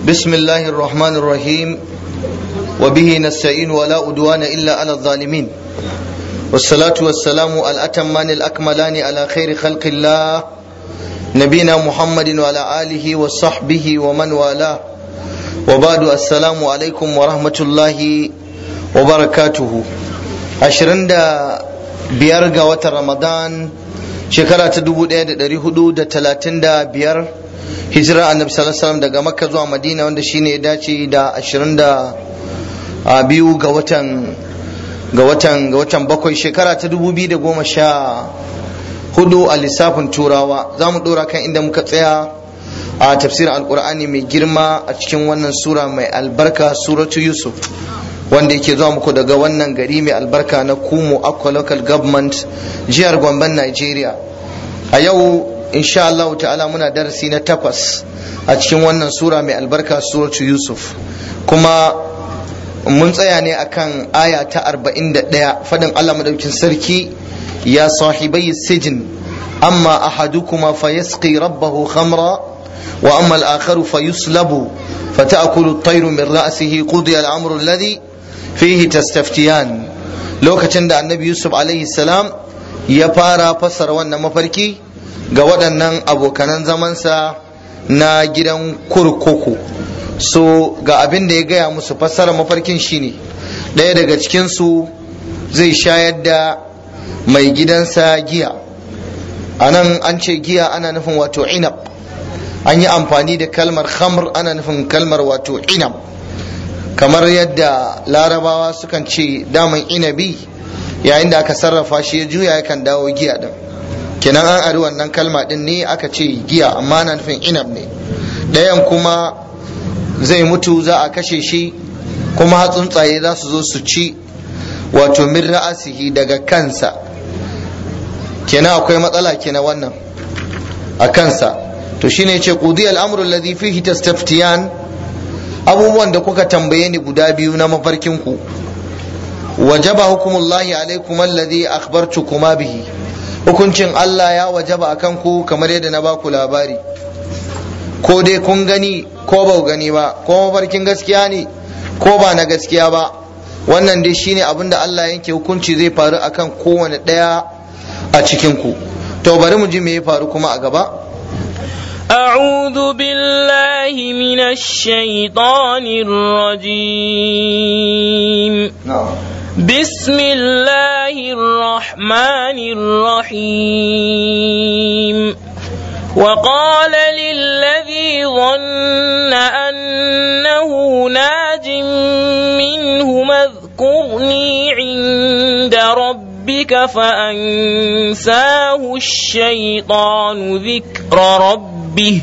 بسم الله الرحمن الرحيم وبه نستعين ولا أدوان إلا على الظالمين والصلاة والسلام الأتمان الأكملان على خير خلق الله نبينا محمد وعلى آله وصحبه ومن والاه وبعد السلام عليكم ورحمة الله وبركاته عشرين biyar ga watan ramadan shekara ta dubu ɗaya da ɗari hudu da talatin da biyar hijira annabi sallallahu alaihi daga makka zuwa madina wanda shine ya dace da ashirin da biyu ga watan ga watan ga watan bakwai shekara ta dubu biyu da goma sha hudu a lissafin turawa za mu ɗora kan inda muka tsaya a tafsirin alkur'ani mai girma a cikin wannan sura mai albarka suratu yusuf wanda yake zuwa muku daga wannan gari mai albarka na kumo aqua local government jihar gomben nigeria a yau insha Allah ta'ala muna darasi na takwas a cikin wannan sura mai albarka suratu yusuf kuma mun tsaya ne akan aya ta 41 fadin Allah madaukin sarki ya sahibai sijin amma ahadukuma fayasqi rabbahu khamra wa amma al-akharu fayuslabu فتأكل الطير من رأسه قضي الأمر الذي fihi tastaftiyan lokacin da annabi yusuf alaihi salam ya fara fassara wannan mafarki ga waɗannan abokanan zamansa na gidan kurkuku so ga abin da ya gaya musu fassara mafarkin shine ɗaya daga cikinsu zai shayar da mai gidansa giya a nan an ce giya ana nufin wato inab an yi amfani da kalmar khamr ana nufin kalmar wato inab kamar yadda larabawa sukan ce daman inabi yayin da aka sarrafa shi ya juya yakan dawo giya din kenan an ari wannan kalma din ne aka ce giya amma na nufin inab ne ɗayan kuma zai mutu za a kashe shi kuma hatsuntsaye za su zo su ci wato min ra'asihi daga kansa kenan akwai matsala kenan wannan a kansa to shine ce qudi al-amru alladhi fihi tastaftiyan abubuwan da kuka tambaye ni guda biyu na mafarkinku wajaba hukumullahi alaikum alladhi akhbartukuma bihi hukuncin Allah ya wajaba akan ku kamar yadda na baku labari ko dai kun gani ko ba gani ba ko mafarkin gaskiya ne ko ba na gaskiya ba wannan dai shine abin da Allah yanke hukunci zai faru akan kowane ɗaya a cikin ku to bari mu ji me ya faru kuma a gaba أعوذ بالله من الشيطان الرجيم بسم الله الرحمن الرحيم وقال للذي ظن أنه ناج منه اذكرني عند ربك فأنساه الشيطان ذكر ربه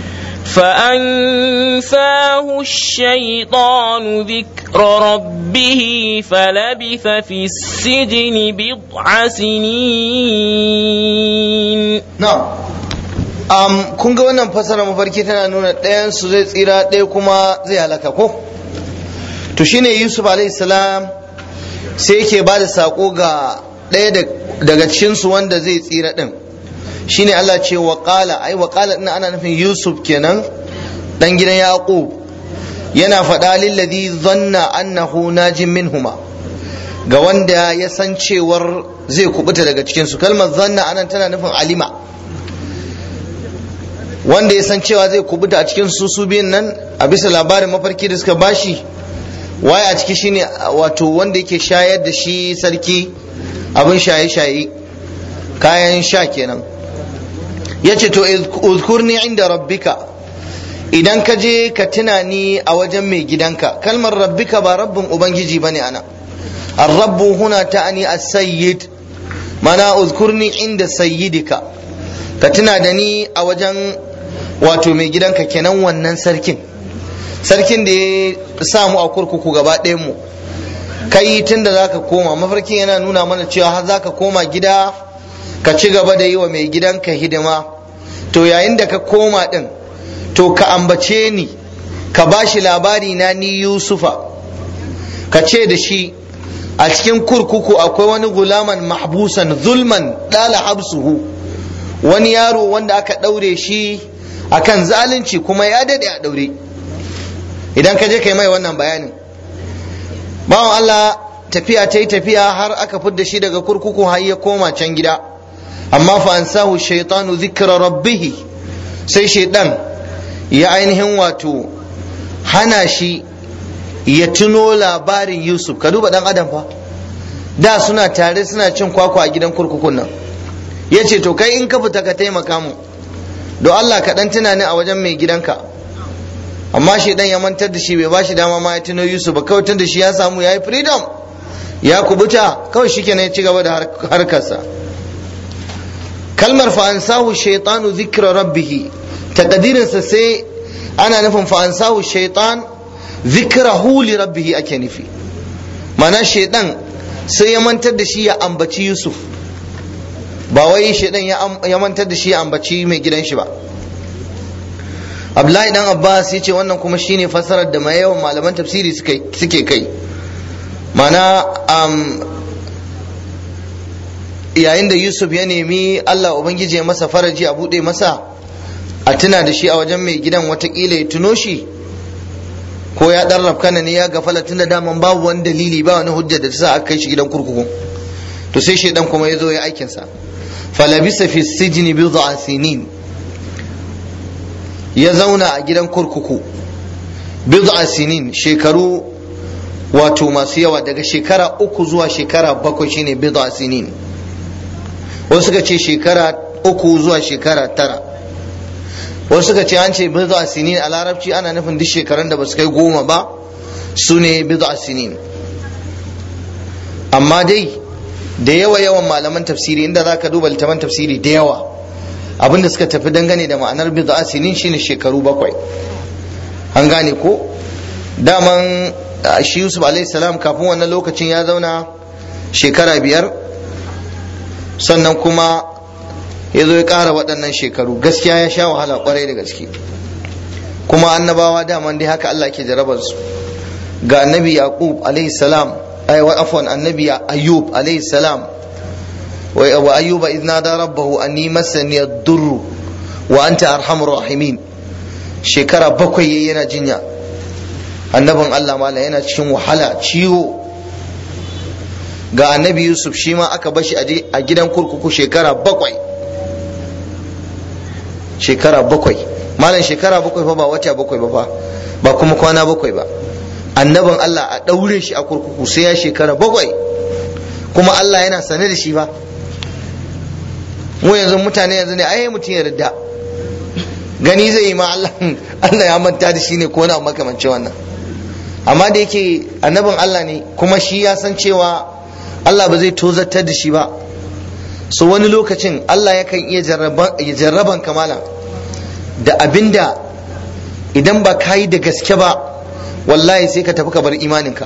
فأنساه الشيطان ذكر ربه فلبث في السجن بضع سنين نعم um, kun ga wannan fasara mafarki tana nuna ɗayan su zai tsira ɗaya kuma zai halaka ko to shine yusuf salam sai yake ba da saƙo ga ɗaya daga cikinsu wanda zai tsira ɗin shine Allah ce wa qala ai wa qala ina ana nufin Yusuf kenan dan gidan Yaqub yana faɗa lilladhi dhanna annahu najin minhuma ga wanda ya san cewar zai kubuta daga cikin su kalmar zanna anan tana nufin alima wanda ya san cewa zai kubuta a cikin su su biyun nan a bisa labarin mafarki da suka bashi waye a ciki shine wato wanda yake shayar da shi sarki abin shaye-shaye kayan sha kenan ya ce to uzkurni inda rabbika idan ka je ka tuna ni a wajen mai gidanka kalmar rabbika ba rabbin ubangiji ba ne ana arrabbu huna ta'ani as-sayyid mana uzkurni inda sayyidika ka tuna da ni a wajen wato mai gidanka kenan wannan sarkin sarkin da ya samu a kurkuku gaba ɗayan mu kai tun da zaka koma mafarkin yana nuna mana cewa har zaka koma gida ka ci gaba da yi wa mai gidanka hidima to yayin da ka koma din to ka ambace ni ka ba shi labari na ni yusufa ka ce da shi a cikin kurkuku akwai wani gulaman mahbusan zulman ɗala habsuhu wani yaro wanda aka ɗaure shi akan zalunci kuma ya daɗe a ɗaure idan ka je kai mai wannan bayanin bawan Allah tafiya ta yi tafiya har aka fidda shi daga kurkuku har ya koma can gida amma fa ansahu shaytanu dhikra rabbih sai shaidan ya ainihin wato hana shi ya tuno labarin Yusuf ka duba dan adam fa da suna tare suna cin kwakwa a gidan kurkukun nan ya ce to kai in ka fita ka taimaka mu don Allah ka dan tuna ni a wajen mai gidanka amma shi dan ya mantar da shi bai ba shi dama ma ya tuno Yusuf ba kawai tunda shi ya samu yayi freedom ya kubuta kawai shi kenan ya ci gaba da harkarsa kalmar fa ansahu shaytanu dhikra rabbih takadirinsa sai ana nufin fa ansahu shaytan dhikrahu li rabbih ake nufi mana shaydan sai ya mantar da shi ya ambaci Yusuf ba wai shaydan ya mantar da shi ya ambaci mai gidan shi ba Abdullahi dan Abbas ya ce wannan kuma shine fasarar da mai yawan malaman tafsiri suke kai mana yayin da Yusuf ya nemi Allah Ubangiji ya masa faraji a buɗe masa a tuna da shi a wajen mai gidan watakila ya tuno shi ko ya ɗan rafkana ne ya gafala tun da daman babu wani dalili ba wani hujja da ta sa aka kai shi gidan kurkuku to sai shaidan kuma ya zo ya aikinsa falabisa fi sijini bid'a sinin ya zauna a gidan kurkuku bid'a sinin shekaru wato masu yawa daga shekara uku zuwa shekara bakwai shine bid'a sinin wasu suka ce shekara uku zuwa shekara tara wasu suka ce an ce bid'a sinin a larabci ana nufin duk shekarun da ba su kai goma ba su ne bid'a sinin amma dai da yawa yawan malaman tafsiri inda za ka duba littafan tafsiri da yawa abinda suka tafi dangane da ma'anar bid'a sinin shine shekaru bakwai an gane ko daman shi yusuf salam kafin wannan lokacin ya zauna shekara biyar sannan kuma ya zo ya ƙara waɗannan shekaru gaskiya ya sha wahala ƙwarai da gaske kuma annabawa daman dai haka Allah ke jarabar su ga annabi yaqub salam ay wa afwan annabi ayyub salam wa ayyuba idh nada rabbahu anni massani ad-durr wa anta arhamur rahimin shekara bakwai yana jinya annabin Allah mala yana cikin wahala ciwo ga annabi yusuf shi ma aka bashi a gidan kurkuku shekara bakwai shekara bakwai malam shekara bakwai fa ba wata bakwai ba fa ba kuma kwana bakwai ba annabin Allah a ɗaure shi a kurkuku sai ya shekara bakwai kuma Allah yana sane da shi ba mu yanzu mutane yanzu ne ai mutum ya ridda gani zai yi ma Allah Allah ya manta da shi ne ko na makamancin wannan amma da yake annabin Allah ne kuma shi ya san cewa Allah ba zai tozartar da shi ba so wani lokacin Allah yakan iya jarraban kamala da abinda idan ba ka yi da gaske ba wallahi sai ka tafi ka bar imaninka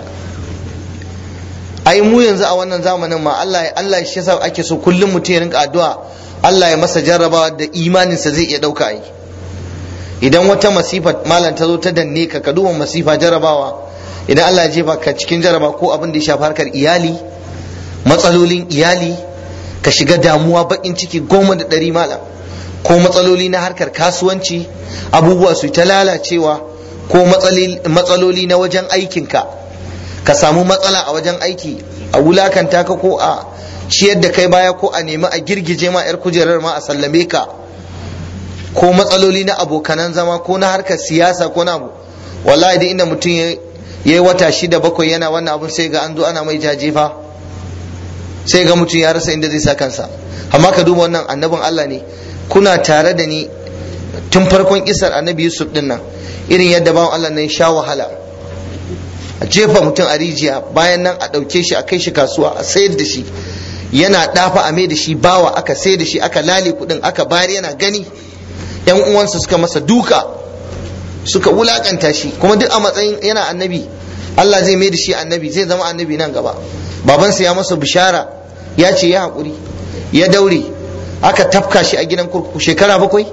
ai mu yanzu a wannan zamanin ma Allah Allah shi yasa ake so kullum mutum ya rinka addu'a Allah ya masa jarrabawa da imaninsa zai iya dauka ai idan wata masifa malam ta zo ta danne ka ka duba masifa jarrabawa idan Allah ya jefa ka cikin jarraba ko abin da ya shafi harkar iyali matsalolin iyali ka shiga damuwa bakin ciki goma da ɗari malam ko matsaloli na harkar kasuwanci abubuwa su ta lalacewa ko matsaloli na wajen aikinka ka samu matsala a wajen aiki a wulakanta ka ko a ciyar da kai baya ko a nemi a girgije ma 'yar kujerar ma a sallame ka ko matsaloli na abokanan zama ko na harkar siyasa ko na abu wallahi da inda mutum ya yi wata shida bakwai yana wannan abun sai ga an zo ana mai jajefa sai ga mutum ya rasa inda zai sa kansa amma ka duba wannan annabin Allah ne kuna tare da ni tun farkon kisar annabi Yusuf din nan irin yadda bawan Allah nan sha wahala a jefa mutum a rijiya bayan nan a ɗauke shi a kai shi kasuwa a sayar da shi yana ɗafa a mai da shi bawa aka sayar da shi aka lale kuɗin aka bayar yana gani yan uwansa suka masa duka suka wulakanta shi kuma duk a matsayin yana annabi Allah zai mai da shi annabi zai zama annabi nan gaba babansa ya masa bishara ya ce ya haƙuri ya daure aka tafka shi a gidan kurkuku shekara bakwai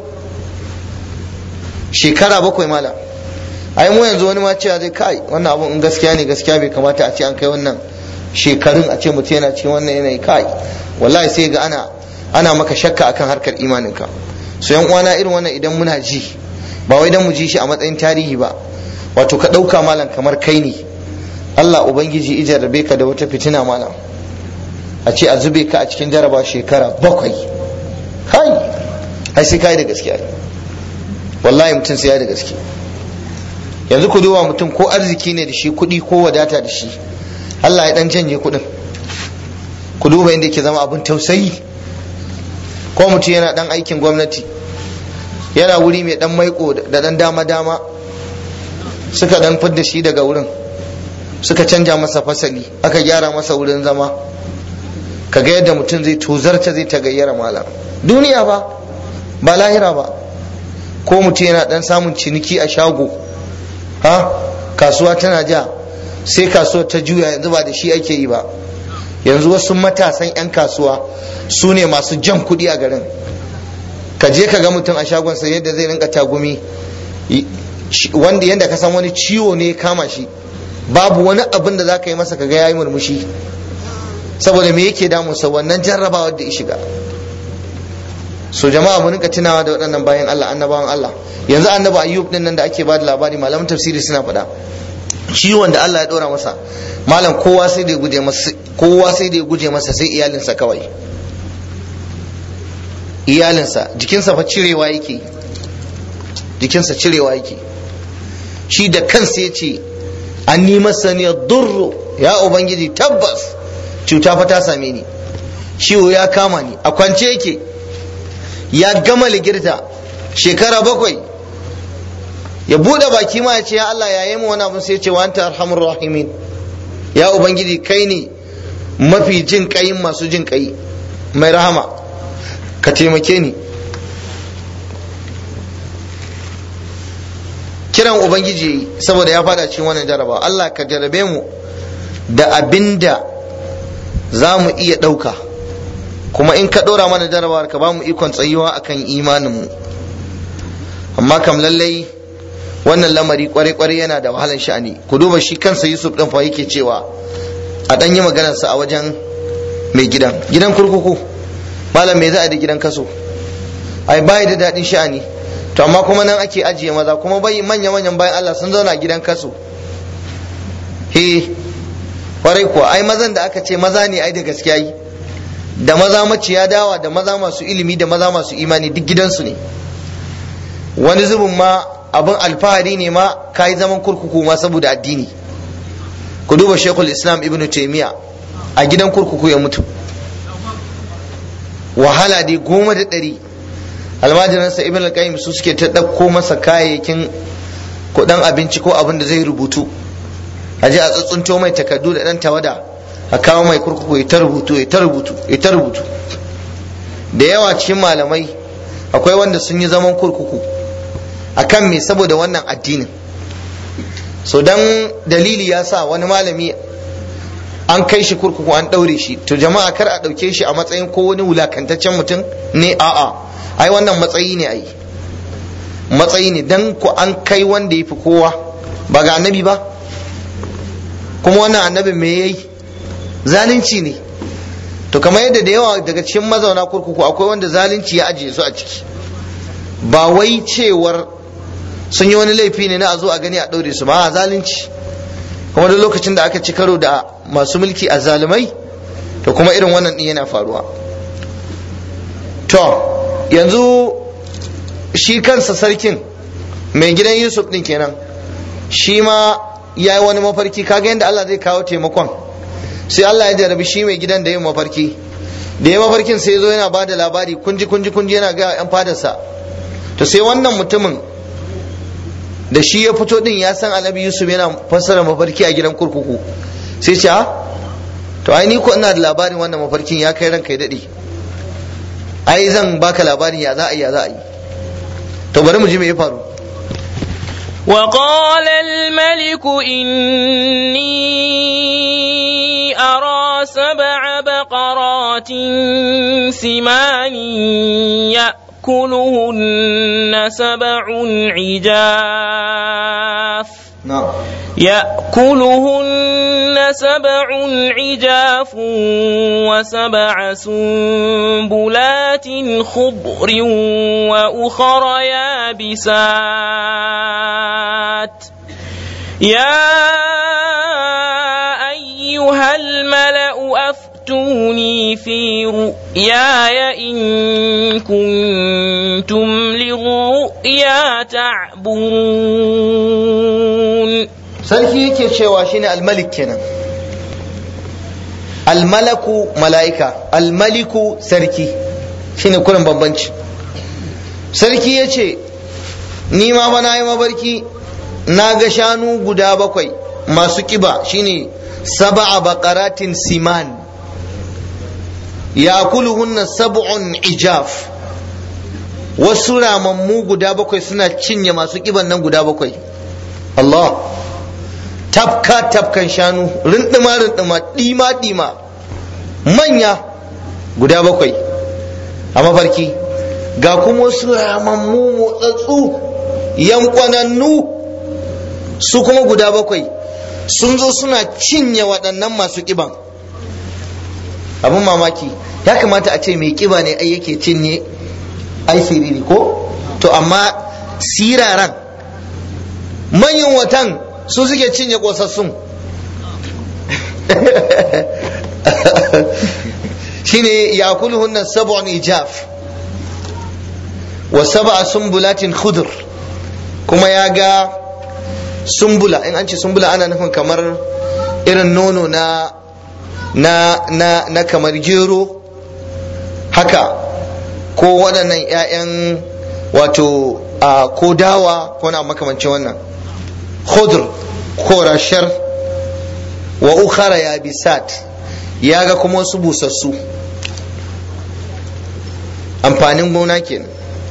shekara bakwai mala ai mu yanzu wani ma cewa zai kai wannan abun in gaskiya ne gaskiya bai kamata a ce an kai wannan shekarun a ce mutum yana cikin wannan yanayi kai wallahi sai ga ana ana maka shakka akan harkar imaninka so yan uwana irin wannan idan muna ji ba wai dan mu ji shi a matsayin tarihi ba wato ka ɗauka malam kamar kai ne Allah Ubangiji ijarrabe ka da wata fitina malam a ce a zube ka a cikin jaraba shekara bakwai hai ai sai kai da gaskiya wallahi mutum sai ya da gaske yanzu ku duba mutum ko arziki ne da shi kuɗi ko wadata da shi Allah ya dan janye kuɗin ku duba inda yake zama abin tausayi ko mutum yana dan aikin gwamnati yana wuri mai dan maiko da dan dama dama suka dan fidda shi daga wurin suka canja masa fasali aka gyara masa wurin zama kaga yadda mutum zai tozarta zai tagayyara malam duniya ba ba lahira ba ko mutum yana dan samun ciniki a shago ha kasuwa tana ja sai kasuwar ta juya yanzu ba da shi ake yi ba yanzu wasu matasan 'yan kasuwa su ne masu jan kuɗi a garin ka je ka ga mutum a shagonsa yadda zai rinka tagumi wanda yadda ka san wani ciwo ne kama shi babu wani abin da za ka yi masa kaga ya yi murmushi saboda me yake damunsa wannan jarrabawar da ya shiga so jama'a mu rinka tunawa da waɗannan bayan Allah annabawan Allah yanzu annabi ayyub din nan da ake bada labari malaman tafsiri suna faɗa ciwon da Allah ya ɗora masa malam kowa sai da ya guje masa kowa sai da ya guje masa sai iyalinsa kawai iyalinsa jikinsa fa cirewa yake jikinsa cirewa yake shi da kansa ya ce an ni masa ne durru ya ubangiji tabbas cuta fa ta same ni ciwo ya kama ni a kwance yake ya gama ligirta shekara bakwai ya bude baki ma ya ce ya Allah ya yi mu wani abin sai ya ce wa anta arhamur rahimin ya ubangiji kai ne mafi jin kayin masu jin kai mai rahama ka taimake ni kiran ubangiji saboda ya fada cikin wannan jaraba Allah ka jarabe mu da abinda za mu iya ɗauka kuma in ka ɗora mana jarabawar ka ba mu ikon tsayuwa akan imaninmu amma kam lallai wannan lamari kwarai-kwarai yana da wahalar sha'ani ku duba shi kansa yusuf ɗin fa yake cewa a ɗan yi maganarsa a wajen mai gidan gidan kurkuku malam me za a da gidan kaso ai bai da daɗin sha'ani to amma kuma nan ake ajiye maza kuma bai manya-manyan bayan Allah sun zauna gidan kaso he kwarai kuwa ai mazan da aka ce maza ne ai da gaskiya yi da maza maciya dawa da maza masu ilimi da maza masu imani duk gidansu ne wani zubin ma abin alfahari ne ma ka yi zaman kurkuku ma saboda addini ku duba shekul islam ibn taimiya a gidan kurkuku ya mutu wahala dai goma da ɗari almajiransa ibn al su suke ta ɗauko masa kayayyakin kuɗin abinci ko abin da zai rubutu a je a tsuntsunto mai takardu da ɗan tawada a kawo mai kurkuku ya ta rubutu ya ta rubutu ya ta rubutu da yawa cikin malamai akwai wanda sun yi zaman kurkuku akan me saboda wannan addinin so dan dalili ya sa wani malami an kai shi kurkuku an ɗaure shi to jama'a kar a ɗauke shi a matsayin ko wani wulakantaccen mutum ne a'a ai wannan matsayi ne ai matsayi ne dan ku an kai wanda ya fi kowa ba ga annabi ba kuma wannan annabin me yayi zalunci ne to kamar yadda da yawa daga cikin mazauna kurkuku akwai wanda zalunci ya ajiye su a ciki ba wai cewar sun yi wani laifi ne na a zo a gani a ɗaure su ba a zalunci kuma duk lokacin da aka ci karo da masu mulki a zalumai to kuma irin wannan ɗin yana faruwa to yanzu shi kansa sarkin mai gidan yusuf ɗin kenan shi ma ya yi wani mafarki kaga yadda allah zai kawo taimakon sai allah ya jarabi shi mai gidan da yin mafarki da ya mafarkin sai zo yana ba da labari kunji kunji kunji yana ga yan fadarsa to sai wannan mutumin da shi ya fito din ya san annabi yusuf yana fassara mafarki a gidan kurkuku sai ce to ai ni ko ina da labarin wannan mafarkin ya kai ranka ya dade ai zan baka labarin ya za a yi ya za a yi to bari mu ji me ya faru وقال الملك إني أرى سبع بقرات سمان يأكلهن سبع عجاف na'am يأكلهن سبع عجاف وسبع سنبلات خضر وأخر يابسات يا أيها الملأ أفتوني في رؤياي إن كنتم للرؤيا تعبرون sarki yake cewa shine almalik kenan almalaku mala'ika almaliku sarki shine kurin bambanci sarki ya ce ni ma fa na yi mabarki na ga shanu guda bakwai masu kiba shine saba'a baqaratin siman yakuluhunna sab'un ijaf wasu ramammu guda bakwai suna cinye masu kiban nan guda bakwai Allah tafka tafkan shanu rindima rindima dima dima manya guda bakwai a mafarki ga kuma wasu ramammu motsatsu yankwanannu su kuma guda bakwai sun zo suna cinye waɗannan masu ƙiban abin mamaki ya kamata a ce mai ƙiba ne ai yake cinye ai siriri ko to amma siraran manyan watan su suke cinye ƙosassun shine ya kulhunnan sab'un ijaf wa sab'a sumbulatin khudr kuma ya ga sumbula in an ce sumbula ana nufin kamar irin nono na na na na kamar gero haka ko waɗannan 'ya'yan wato a ko dawa ko na makamancin wannan khudr ko rashar wa ukhara ya bisat ya ga kuma wasu busassu amfanin gona kenan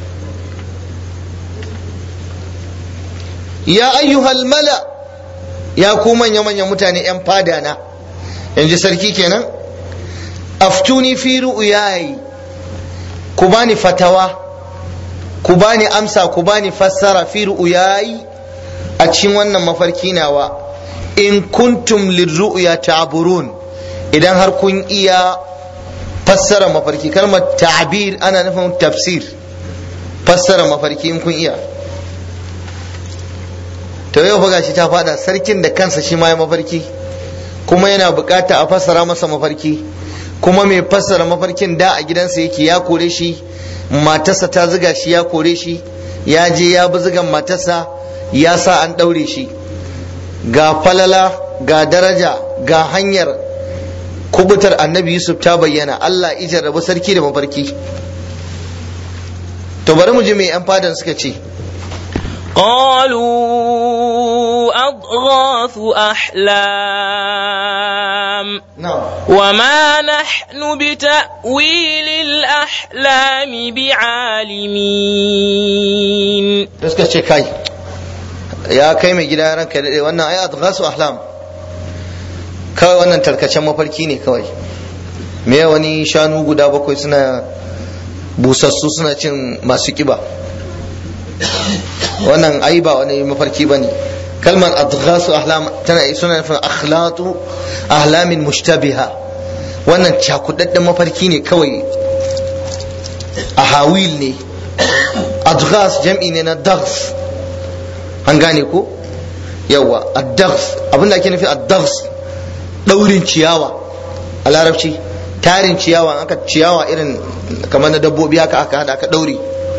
ya ayyuhal mala ya ku manya manyan mutane yan fada na yanzu sarki kenan aftuni fi ru'yayi ku bani fatawa ku bani amsa ku bani fassara fi ru'yayi a cikin wannan mafarki nawa in kuntum lirru'ya ta'burun idan har kun iya fassara mafarki kalmar ta'bir ana nufin tafsir fassara mafarki in kun iya to yau fa shi ta fada sarkin da kansa shi ma ya mafarki kuma yana bukata a fassara masa mafarki kuma mai fassara mafarkin da a gidansa yake ya kore shi matarsa ta ziga shi ya kore shi ya je ya bi zigan matarsa ya sa an ɗaure shi ga falala ga daraja ga hanyar kubutar annabi yusuf ta bayyana allah ijar rabu sarki da mafarki to bari mu ji mai yan fadan suka ce قالوا أضغاث أحلام na'am وما نحن بتأويل الأحلام بعالمين da suka ce kai ya kai mai gida ranka daɗe wannan ai adghasu ahlam kawai wannan tarkacen mafarki ne kawai me wani shanu guda bakwai suna busassu suna cin masu kiba wannan ai ba wani mafarki ba ne kalmar adghasu ahlam tana suna nufin akhlatu ahlamin mushtabiha wannan cakudadden mafarki ne kawai ahawil ne adghas jam'i ne na daghs an gane ko yawa ad-daghs abinda ake nufi ad-daghs daurin ciyawa a larabci tarin ciyawa aka ciyawa irin kamar na dabbobi haka aka hada aka daure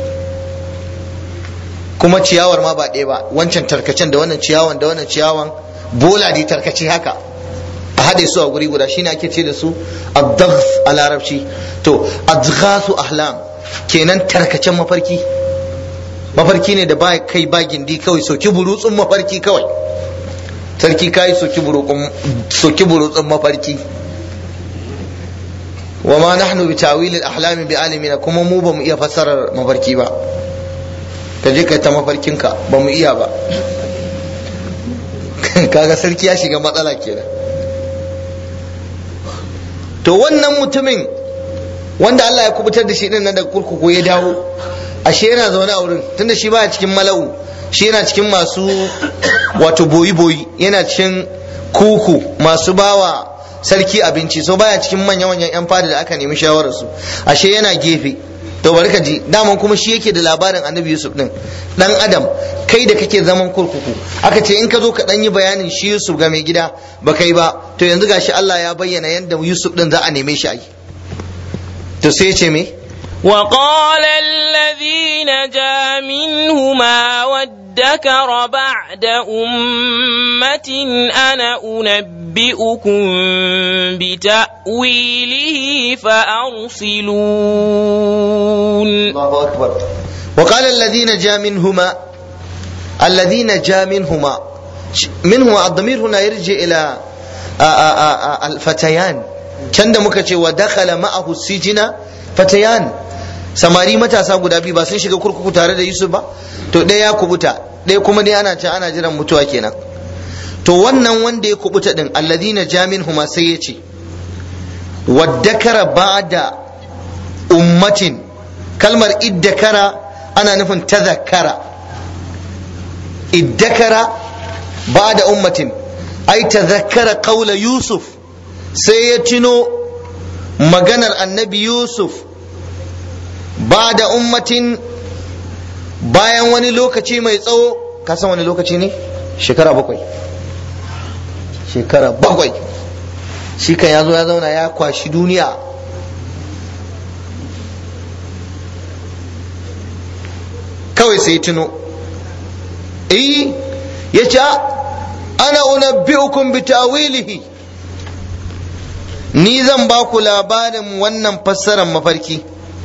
kuma ciyawar ma ba ɗaya ba wancan tarkacen da wannan ciyawan da wannan ciyawan bola ne tarkace haka a haɗe su a guri guda shine ake ce da su ad-daghs a larabci to adghasu ahlam kenan tarkacen mafarki mafarki ne da ba kai ba gindi kawai soki burutsun mafarki kawai sarki kai soki burutsun soki burutsun mafarki wa ma nahnu bi tawil al ahlam bi alimina kuma mu ba mu iya fassarar mafarki ba ka je kai ta mafarkinka ba mu iya ba kaga sarki ya shiga matsala kenan to wannan mutumin wanda Allah ya kubutar da shi din nan daga kurkuku ya dawo ashe yana zaune a wurin tunda shi baya cikin mala'u shi yana cikin masu wato boyi boyi yana cikin kuku masu bawa sarki abinci so baya cikin manya manyan yan fada da aka nemi shawarar su ashe yana gefe to bari ka ji daman kuma shi yake da labarin annabi yusuf din dan adam kai da kake zaman kurkuku aka ce in ka zo ka dan yi bayanin shi yusuf ga mai gida ba kai ba to yanzu gashi Allah ya bayyana yadda yusuf din za a neme shi a yi to sai ya ce me وقال الذي نجا منهما وادكر بعد أمة أنا أنبئكم بتأويله فأرسلون الله أكبر وقال الذين جاء منهما الذين جاء منهما منهما الضمير هنا يرجع إلى الفتيان كان muka ودخل معه السجن فتيان samari matasa guda biyu ba sun shiga kurkuku tare da Yusuf ba to ɗaya ya kubuta ɗaya kuma dai ana can ana jiran mutuwa kenan to wannan wanda ya kubuta din alladina jamin huma sai ya ce waddakara ba'da ummatin kalmar iddakara ana nufin tazakkara iddakara ba'da ummatin ai tazakkara qaula yusuf sai ya tuno maganar annabi yusuf ba da ummatin bayan wani lokaci mai tsawo ka san wani lokaci ne shekara bakwai shekara bakwai shi kan ya zo ya zauna ya kwashi duniya kawai sai tuno eh ya ce ana unabbi'ukum bi ta'wilihi ni zan ba ku labarin wannan fassarar mafarki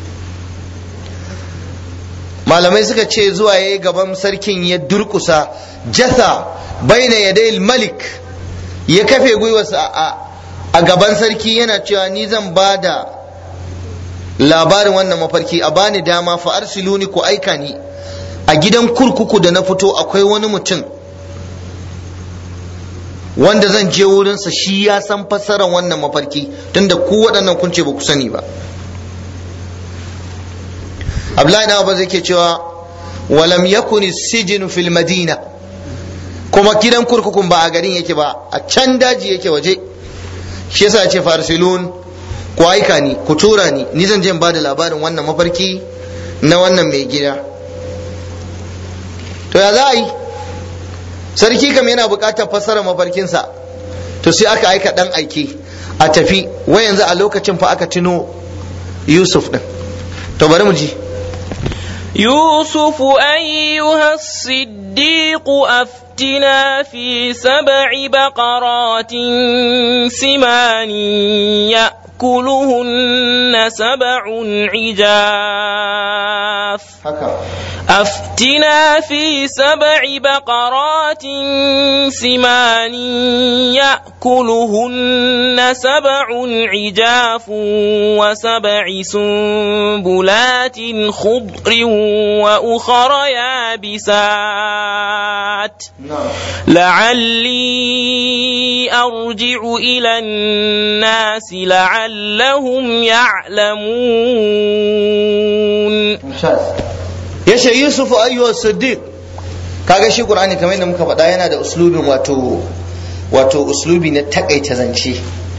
malamai suka ce zuwa ya gaban sarkin ya durkusa jasa baina yadayil malik ya kafe gwiwarsa a gaban sarki yana cewa ni zan ba da labarin wannan mafarki a bani dama fa arsiluni ku aika ni a gidan kurkuku da na fito akwai wani mutum wanda zan je wurinsa shi ya san fassarar wannan mafarki tunda ku waɗannan kun ce ba ku sani ba Abdullahi na Abbas yake cewa walam yakuni sijinu fil madina kuma gidan kurkukun ba a garin yake ba a can daji yake waje shi yasa ya ce farsilun ku aika ni ku tura ni ni zan je in bada labarin wannan mafarki na wannan mai gida to ya za a yi sarki kam yana buƙatar fassara mafarkinsa to sai aka aika ɗan aiki a tafi wai yanzu a lokacin fa aka tuno yusuf ɗin to bari mu ji يوسف أيها الصديق أفتنا في سبع بقرات سمان يأكلهن سبع عجاف أفتنا في سبع بقرات سمان يأكلهن سبع عجاف وسبع سنبلات خضر وأخر يابسات لعلي أرجع إلى الناس لعلهم يعلمون ya ce yusuf ayyuwa siddiq kaga shi qur'ani kamar yadda muka faɗa yana da uslubin wato wato uslubi na takaita zance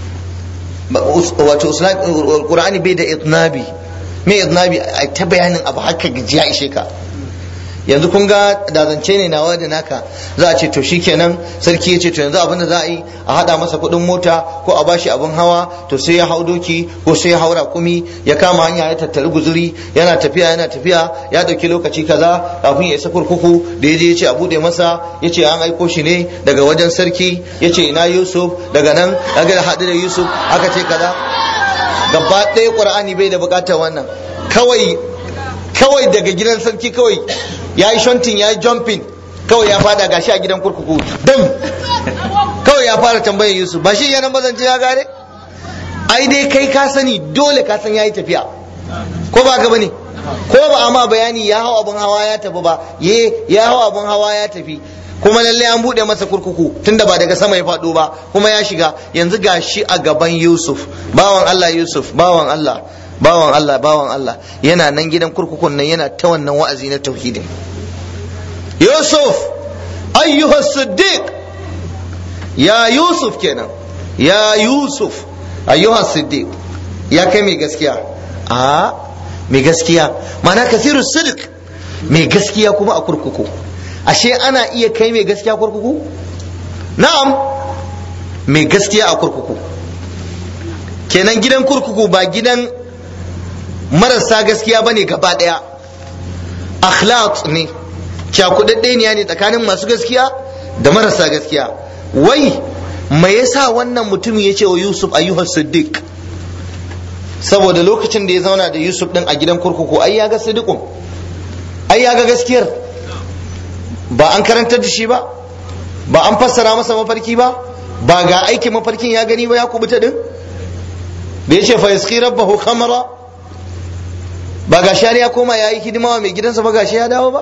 wato qur'ani bai da itnabi me itnabi a ta bayanin abu haka gajiya ishe ka yanzu kun ga da zance ne nawa da naka za a ce to shikenan sarki ya ce to yanzu abin da za a yi a hada masa kuɗin mota ko a bashi abin hawa to sai ya hau doki ko sai ya haura kumi ya kama hanya ya tattari guzuri yana tafiya yana tafiya ya dauki lokaci kaza kafin ya isa kurkuku da ya je ya ce a bude masa ya ce an aiko shi ne daga wajen sarki ya ce ina yusuf daga nan daga haɗu da yusuf aka ce kaza gaba ɗaya ƙur'ani bai da buƙatar wannan kawai kawai daga gidan sarki kawai ya yi shontin ya yi jumping kawai ya fada gashi a gidan kurkuku dam kawai ya fara tambayar yusuf ba shi yanan bazance ya gare ai dai kai ka sani dole ka san ya yi tafiya ko ba ka bane ko ba amma bayani ya hau abin hawa ya tafi ba ye ya hau abin hawa ya tafi kuma lalle an bude masa kurkuku tunda ba daga sama ya faɗo ba kuma ya shiga yanzu gashi a gaban yusuf bawan allah yusuf bawan allah bawan Allah bawan Allah yana nan gidan kurkukun nan yana ta wannan wa'azi na tauhidin Yusuf ayyuha siddiq ya Yusuf kenan ya Yusuf ayyuha siddiq ya kai mai gaskiya a mai gaskiya ma'ana kathiru sidik mai gaskiya kuma a kurkuku ashe ana iya kai mai gaskiya kurkuku na'am mai gaskiya a kurkuku kenan gidan kurkuku ba gidan marasa gaskiya bane gaba daya akhlaq ne cakudadde ne tsakanin masu gaskiya da marasa gaskiya wai me yasa wannan mutum ya ce wa yusuf ayyuhas siddiq saboda lokacin da ya zauna da yusuf din a gidan kurkuku ai ya ga siddiqun ai ya ga gaskiyar ba an karantar da shi ba ba an fassara masa mafarki ba ba ga aikin mafarkin ya gani ba ya kubuta din da ya ce fa yaski rabbahu khamara ba ga shari ya koma ya yi hidima wa mai gidansa ba gashi ya dawo ba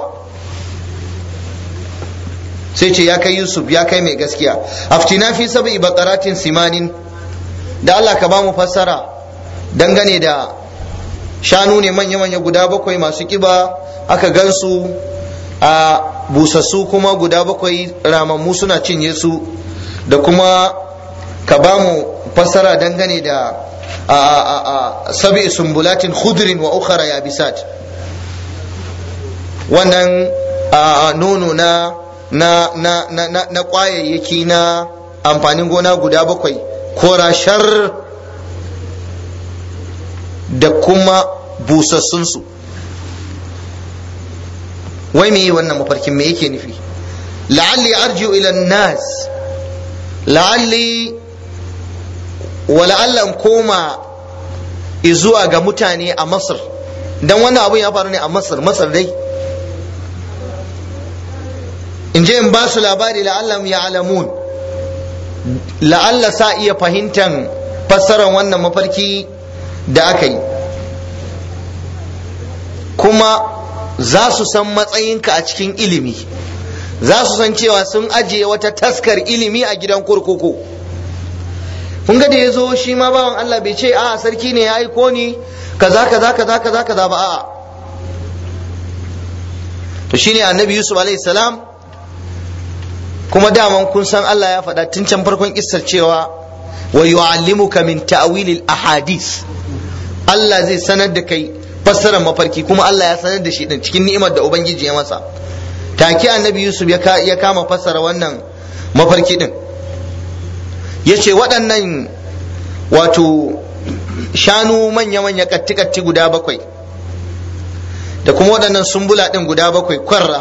sai ce ya kai yusuf ya kai mai gaskiya aftina fi sab'i baqaratin simanin da Allah ka ba mu fassara dangane da shanu ne manya-manya guda bakwai masu kiba aka gansu a busassu kuma guda bakwai ramammu suna cinye su da kuma ka ba mu fassara dangane da a sabi sumbulatin khudrin wa ukhra yabisat wannan nono na na na na na, na kwayayyaki na amfanin gona guda bakwai korashar da kuma busassunsu wai me yi wannan mafarkin me yake nufi la'alli arji'u ila nas la'alli wa la'alla in koma zuwa ga mutane a masar dan wannan abun ya faru ne a masar masar dai in je in ba su labari la'allam ya alamun la'alla sa iya fahimtan fassarar wannan mafarki da aka yi kuma za su san matsayinka a cikin ilimi za su san cewa sun ajiye wata taskar ilimi a gidan kurkuku kun ga da ya zo shi ma bawan Allah bai ce a sarki ne ya aiko ni kaza kaza kaza kaza kaza ba a'a to shine annabi yusuf alaihi salam kuma daman kun san Allah ya faɗa tun can farkon kissar cewa wa yu'allimuka min ta'wilil ahadith Allah zai sanar da kai fassarar mafarki kuma Allah ya sanar da shi din cikin ni'imar da ubangiji ya masa take annabi Yusuf ya kama fassara wannan mafarki din yace waɗannan wato shanu manya-manya katti-katti guda bakwai da kuma waɗannan sumbula ɗin guda bakwai kwarra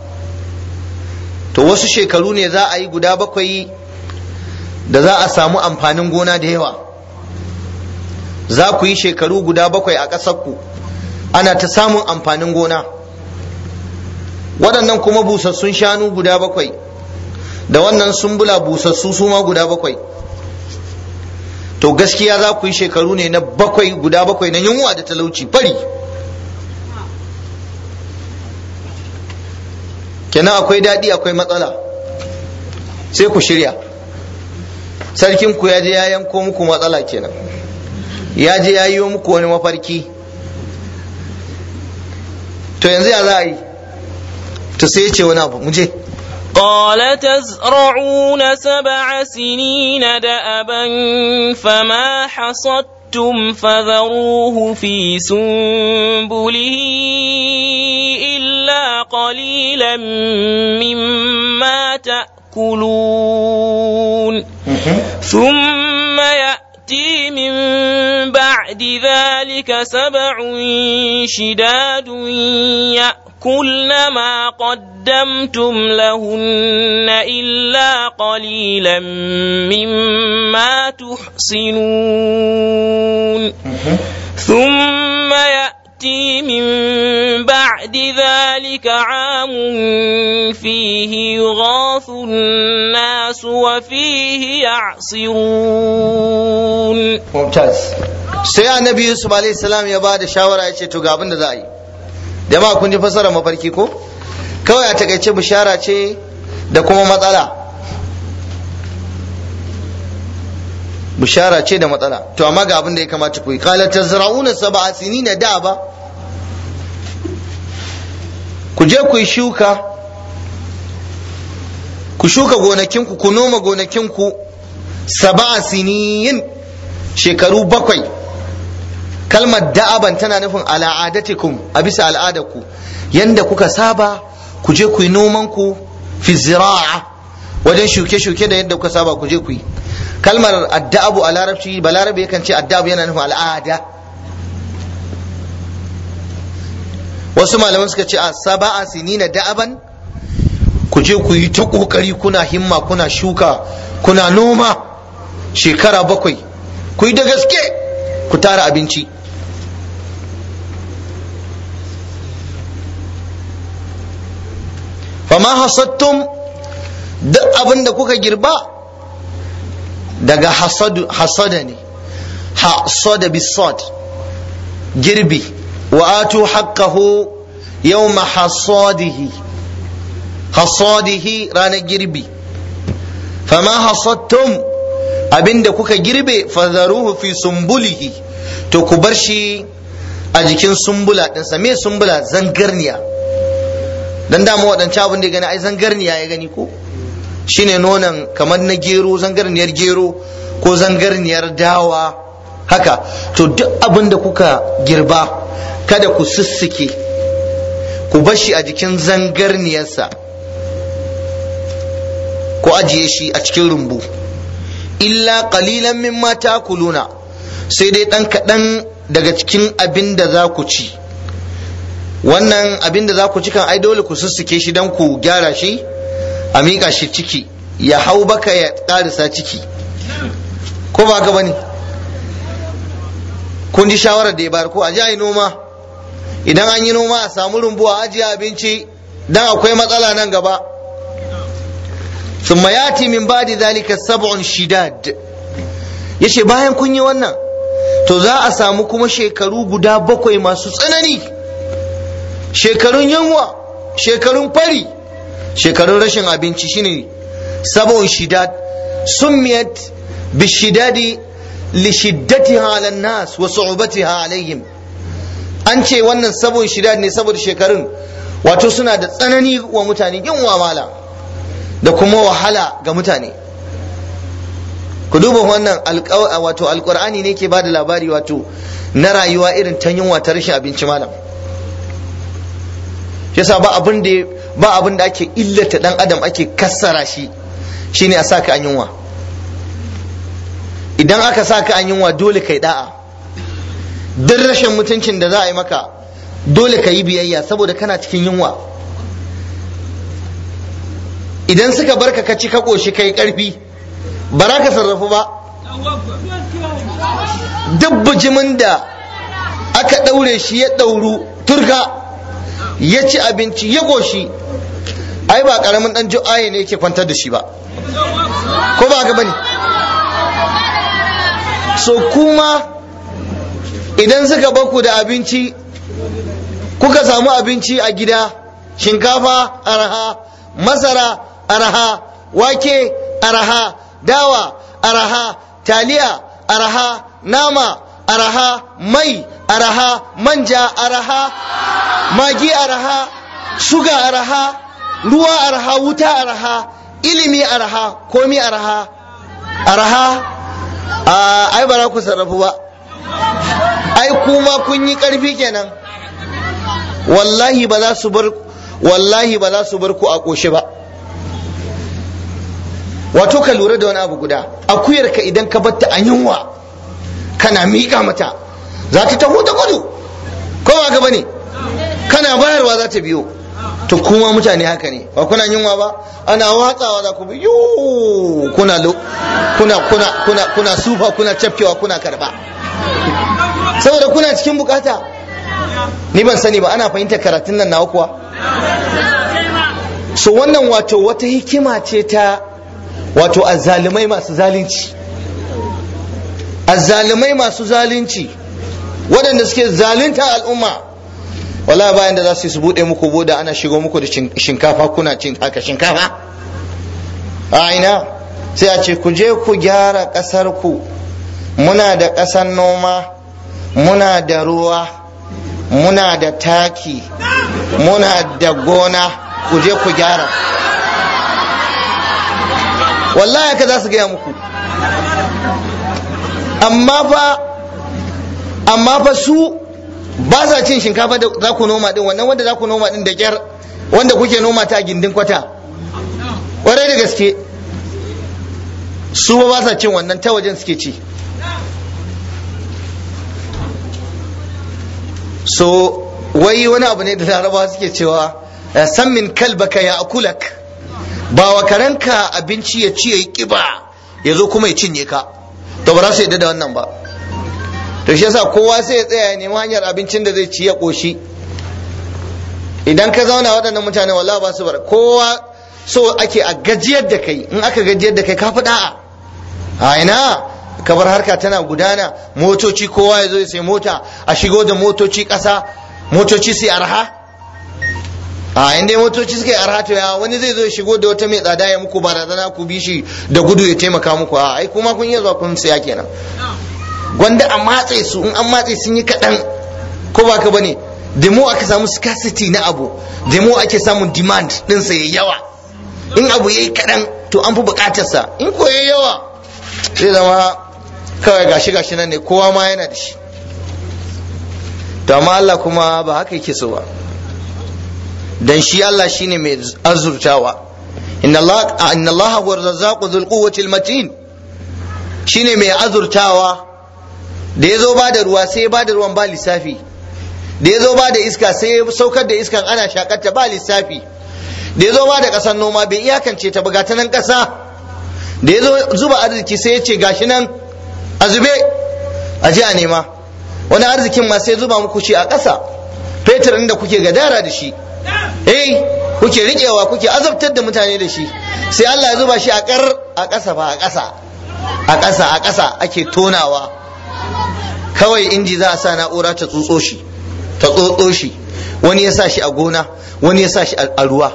to wasu shekaru ne za a yi guda bakwai da za a samu amfanin gona da yawa za ku yi shekaru guda bakwai a ƙasarku ana ta samun amfanin gona waɗannan kuma busassun shanu guda bakwai da wannan sumbula busassu su ma guda bakwai to gaskiya za ku yi shekaru ne na bakwai guda bakwai na yunwa da talauci fari kenan akwai daɗi akwai matsala sai ku shirya sarkin ku ya je ya yanko muku matsala kenan ya je ya yi muku wani mafarki to yanzu ya za a yi to sai ya ce wani abu mu je قال تزرعون سبع سنين دأبا فما حصدتم فذروه في سنبله إلا قليلا مما تأكلون ثم يأتي من بعد ذلك سبع شداد يأكلن ما قدمتم لهن إلا قليلا مما تحصنون ثم يأتي من بعد ذلك عام فيه يغاث الناس وفيه يعصرون mumtaz sai annabi yusuf alaihi salam ya ba da shawara ya ce to ga abin da za a yi jama'a kun ji fasara mafarki ko kawai a takaice bishara ce da kuma matsala bishara ce da matsala to amma ga abin da ya kamata ku yi qala tazra'una sab'a sinina da ba ku je ku yi shuka ku shuka gonakinku ku noma gonakinku sab'a sinin shekaru bakwai kalmar da'aban tana nufin al'adatikum a bisa al'adarku yanda kuka saba ku je ku yi noman ku fi zira'a wajen shuke-shuke da yadda kuka saba ku je ku yi kalmar adda'abu a larabci ba larabe yakan ce adda'abu yana nufin al'ada wasu malaman suka ce a saba'a sinina da'aban ku je ku yi ta kokari kuna himma kuna shuka kuna noma shekara bakwai ku yi da gaske ku tara abinci fama hasattum duk abin da kuka girba daga hasada ne hasada bisad girbi wa atu haqqahu yawma hasadihi hasadihi ranar girbi fama hasattum abinda kuka girbe fadharuhu fi sumbulihi to ku bar shi a jikin sumbula ɗinsa me sumbula zangarniya dan dama waɗancan abin da ya gani ai zangarniya ya gani ko shine nonon kamar na gero zangarniyar gero ko zangarniyar dawa haka to duk abin da kuka girba kada ku sussuke ku bar shi a jikin zangarniyarsa ku ajiye shi a cikin rumbu illa qalilan mimma takuluna sai dai ɗan kaɗan daga cikin abin da za ku ci wannan abin da za ku ci kan ai dole ku sussuke shi don ku gyara shi a miƙa shi ciki ya hau baka ya ƙarisa ciki ko ba gaba ne kun ji shawarar da ya bayar ko a ji a yi noma idan an yi noma a samu rumbu a ajiye abinci dan akwai matsala nan gaba ثم ياتي من بعد ذلك سبع شداد yace bayan kun yi wannan to za a samu kuma shekaru guda bakwai masu tsanani shekarun yunwa shekarun fari shekarun rashin abinci shine sabon shidad summiyat bishidadi li shiddatiha ala nas wa su'ubatiha alaihim an ce wannan sabon shidad ne saboda shekarun wato suna da tsanani wa mutane yunwa mala da kuma wahala ga mutane ku duba wannan wato alkur'ani ne ke bada labari wato na rayuwa irin ta yunwa ta rashin abinci malam yasa ba abin da ba abin da ake illata dan adam ake kassara shi shine a saka an yunwa idan aka saka an yunwa dole kai da'a duk rashin mutuncin da za a yi maka dole ka yi biyayya saboda kana cikin yunwa idan suka barka ka ci ka ƙoshi kai ƙarfi ba za ka sarrafu ba duk bijimin da aka ɗaure shi ya ɗauru turka ya ci abinci ya ƙoshi ai ba ƙaramin ɗan ju'aye ne yake kwantar da shi ba ko ba gaba ne so kuma idan suka baku da abinci kuka samu abinci a gida shinkafa araha masara araha wake araha dawa araha taliya araha nama araha mai araha manja araha magi araha suga araha ruwa araha wuta araha ilimi araha komi araha araha ai ba za ku sarrafu ba ai kuma kun yi karfi kenan wallahi ba za su bar wallahi ba za su bar ku a ƙoshe ba wato ka lura da wani abu guda akuyar ka idan ka batta a yunwa kana miƙa mata za ta taho da gudu ko ba gaba ne kana bayarwa za ta biyo to kuma mutane haka ne ba kuna yunwa ba ana watsawa za ku bi yu kuna kuna kuna kuna kuna sufa kuna cafkewa kuna karba saboda kuna cikin bukata ni ban sani ba ana fahimtar karatun nan nawa kuwa so wannan wato wata hikima ce ta wato azzalumai masu zalunci azzalumai masu zalunci waɗanda suke zalunta al'umma wala bayan da za su su buɗe muku boda ana shigo muku da shinkafa kuna cin haka shinkafa a ina sai a ce ku je ku gyara ƙasar ku muna da ƙasar noma muna da ruwa muna da taki muna da gona ku je ku gyara wallahi haka za su gaya muku amma fa amma fa su ba sa cin shinkafa da za ku noma din wannan wanda za ku noma din da kyar wanda kuke noma ta gindin kwata ƙwarai da gaske su ba sa cin wannan ta wajen suke ci so wai wani abu ne da larabawa suke cewa san min kalbaka ya akulak ba wa karanka abinci ya ci ya yi kiba ya zo kuma ya cinye ka to ba za su yadda da wannan ba to shi yasa kowa sai ya tsaya ya nemi hanyar abincin da zai ci ya koshi idan ka zauna waɗannan mutane wallahi ba su bar kowa so ake a gajiyar da kai in aka gajiyar da kai ka fi da'a a ina kabar harka tana gudana motoci kowa ya zo ya sai mota a shigo da motoci ƙasa motoci sai arha a inda motoci suka yi arha to ya wani zai zo ya shigo da wata mai tsada ya muku barazana ku bi shi da gudu ya taimaka muku a ai kuma kun iya zuwa kun saya kenan gwanda a matse su in an matse sun yi kaɗan ko ba ka bane demo aka samu scarcity na abu demo ake samun demand ɗinsa ya yawa in abu ya yi kaɗan to an fi buƙatarsa in ko ya yawa zai zama kawai gashi gashi nan ne kowa ma yana da shi to amma Allah kuma ba haka yake so ba dan shi Allah shine mai azurtawa inna Allah inna Allah huwa razzaqu dhul quwwati al-matin shine mai azurtawa da yazo ba da ruwa sai ya ba da ruwan ba lissafi da yazo ba da iska sai ya saukar da iskan ana shakarta ba lissafi da yazo ba da kasar noma bai iyakance ta buga ta nan kasa da yazo zuba arziki sai ya ce gashi nan a zube a ji a nema wani arzikin ma sai zuba muku shi a ƙasa fetur da kuke gadara da shi eh kuke riƙewa kuke azabtar da mutane da shi sai Allah ya zuba shi a ƙar a ƙasa ba a ƙasa a ƙasa a ƙasa ake tonawa kawai inji za a sa na'ura ta tsotso shi ta tsotso shi wani ya sa shi a gona wani ya sa shi a ruwa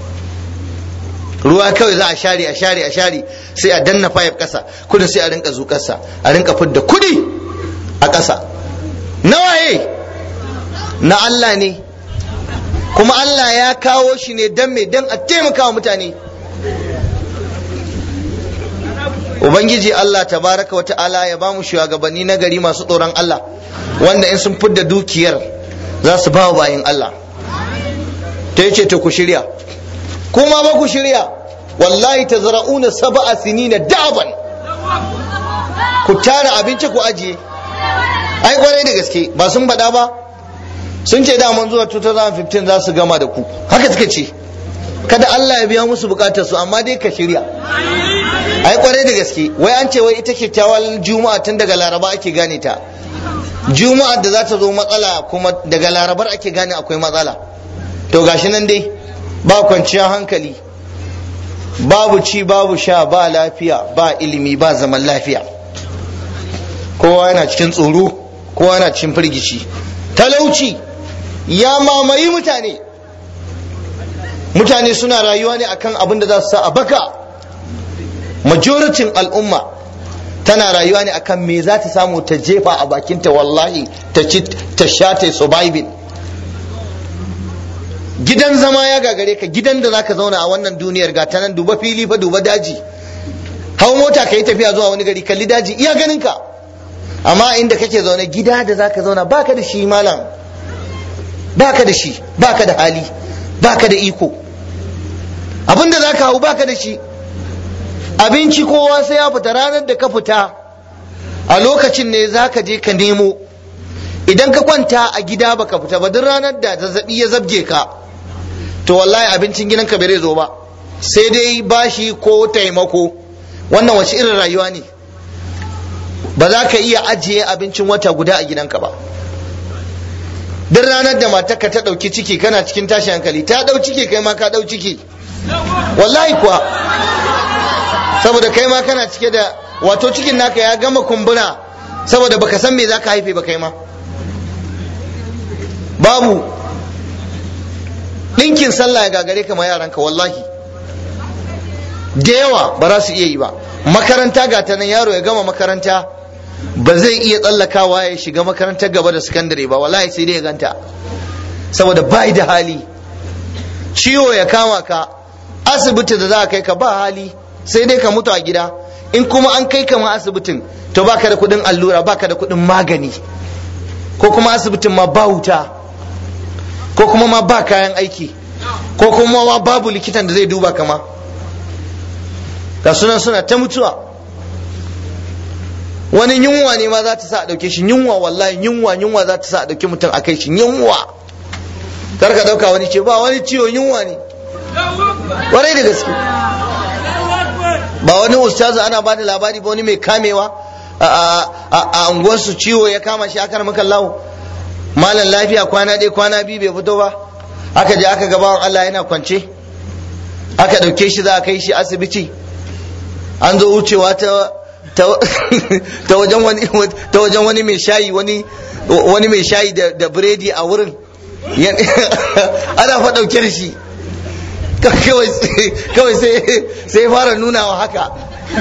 ruwa kawai za a share a share a share sai a danna fayif ƙasa kudin sai a rinka zuƙarsa a rinka fidda kudi a ƙasa nawaye na Allah ne kuma Allah ya kawo shi ne don me don a taimaka wa mutane Ubangiji Allah tabaraka wa ta'ala ya ba mu shugabanni na gari masu tsoron Allah wanda in sun fidda dukiyar za su ba wa bayin Allah ta yace to ku shirya kuma ba ku shirya wallahi tazra'una sab'a sinina da'ban ku tara abinci ku ajiye ai kwarai da gaske ba sun faɗa ba sun ce daman zuwa 2015 za su gama da ku haka suka ce kada Allah ya biya musu bukatar su amma dai ka shirya ai kwarai da gaske wai an ce wai ita kyakkyawar juma'a tun daga laraba ake gane ta juma'a da za ta zo matsala kuma daga larabar ake gane akwai matsala to gashi nan dai ba kwanciyar hankali babu ci babu sha ba lafiya ba ilimi ba zaman lafiya kowa yana cikin tsoro kowa yana cikin firgici talauci ya mamayi mutane mutane suna rayuwa ne akan abin da za su sa a baka majoritin al'umma tana rayuwa ne akan me za ta samu ta jefa a bakinta wallahi ta ci ta sha ta surviving gidan zama ya gagare ka gidan da zaka zauna a wannan duniyar ga ta nan duba fili fa duba daji hau mota ka yi tafiya zuwa wani gari kalli daji iya ganin ka amma inda kake zaune gida da zaka zauna baka da shi malam baka da shi baka da hali baka da iko abinda zaka hau baka da shi abinci kowa sai ya fita ranar da ka fita a lokacin ne zaka je ka nemo idan ka kwanta a gida baka fita ba duk ranar da zazzabi ya zabge ka to wallahi abincin gidanka bai zo ba sai dai bashi ko taimako wannan wace irin rayuwa ne ba za ka iya ajiye abincin wata guda a gidanka ba duk ranar da matarka ta ɗauki ciki kana cikin tashi hankali ta ɗau ciki kai ma ka ɗau ciki wallahi kuwa saboda kai ma kana cike da wato cikin naka ya gama kumbura saboda baka san me za ka haife ba kai ma babu ɗinkin sallah ya gagare ka ma yaranka wallahi da yawa ba za su iya yi ba makaranta ga ta nan yaro ya gama makaranta ba zai iya tsallakawa ya shiga makarantar gaba da sakandare ba wallahi sai dai ya ganta saboda bai da hali ciwo ya kama ka asibiti da za a kai ka ba hali sai dai ka mutu a gida in kuma an kai ka ma asibitin to baka da kuɗin allura baka da kuɗin magani ko kuma asibitin ma ba wuta ko kuma ma ba kayan aiki ko kuma ma babu likitan da zai duba kama ga sunan suna ta mutuwa wani yunwa ne ma za ta sa a ɗauke shi yunwa wallahi yunwa yunwa za ta sa a ɗauki mutum a kai shi yunwa kar ka ɗauka wani ce ba wani ciwo yunwa ne warai da gaske ba wani ustazu ana ba da labari ba wani mai kamewa a unguwarsu ciwo ya kama shi aka maka lawo malam lafiya kwana ɗaya kwana biyu bai fito ba aka je aka gabawan Allah yana kwance aka ɗauke shi za a kai shi asibiti an zo wucewa ta ta wajen wani ta wajen wani mai shayi wani wani mai shayi da biredi a wurin ana fa ɗauke da shi kawai sai fara nuna wa haka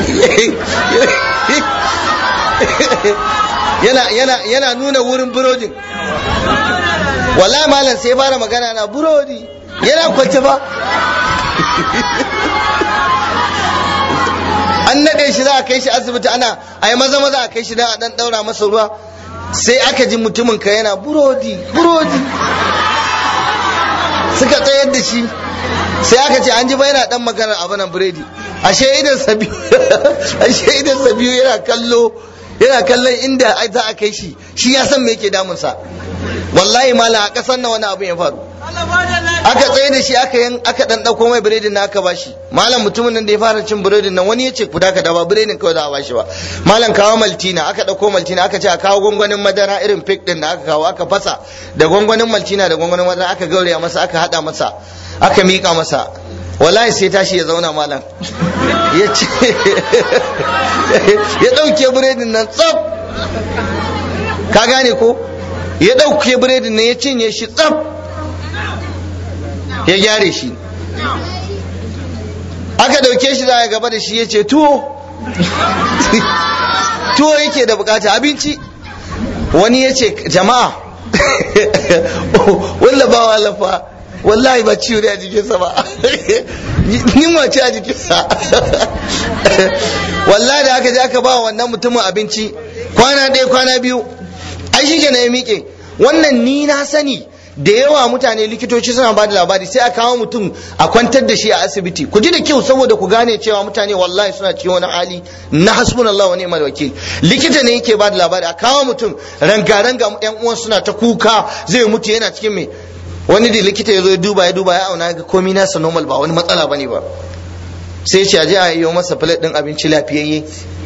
yana nuna wurin burodin wallahi malam sai fara magana na burodi yana kwance ba an naɗe shi za a kai shi asibiti ana a yi maza maza a kai shi don a ɗan ɗaura masa ruwa sai aka ji mutumin ka yana burodi burodi suka tsayar da shi sai aka ce an ji ba yana dan maganar abu nan biredi ashe idan sabiyu ashe idan sabiyu yana kallo yana kallon inda za a kai shi shi ya san me yake damunsa wallahi malam a kasan nan wani abu ya faru aka tsaye da shi aka yan aka dan dauko mai biredin na aka bashi malam mutumin nan da ya fara cin biredin nan wani ya ce ku daka da ba biredin kawai za a bashi ba malam kawo maltina aka dauko maltina aka ce a kawo gwangwanin madara irin fik din da aka kawo aka fasa da gwangwanin maltina da gwangwanin madara aka gauraya masa aka hada masa aka mika masa wallahi sai tashi ya zauna malam ya ce ya dauke biredin nan tsaf ka gane ko ya dauke biredin nan ya cinye shi tsaf ya gyare shi aka dauke shi za a gaba da shi ya ce tuwo tuwo yake da bukata abinci wani ya ce jama'a walla ba wa lafa wallahi ba ciwo ne a jikinsa ba yunwa ce a jikinsa wallahi da aka je aka ba wannan mutumin abinci kwana ɗaya kwana biyu ai shi ya miƙe wannan ni na sani da yawa mutane likitoci suna ba da labari sai a kawo mutum a kwantar da shi a asibiti ku ji da kyau saboda ku gane cewa mutane wallahi suna cikin wani hali na hasbunallah wa ni'mal wakil likita ne yake ba da labari a kawo mutum ranga ranga yan uwan suna ta kuka zai mutu yana cikin me wani da likita ya zo ya duba ya duba ya auna ga komai nasa normal ba wani matsala bane ba sai ce a je a yi masa plate din abinci lafiyayye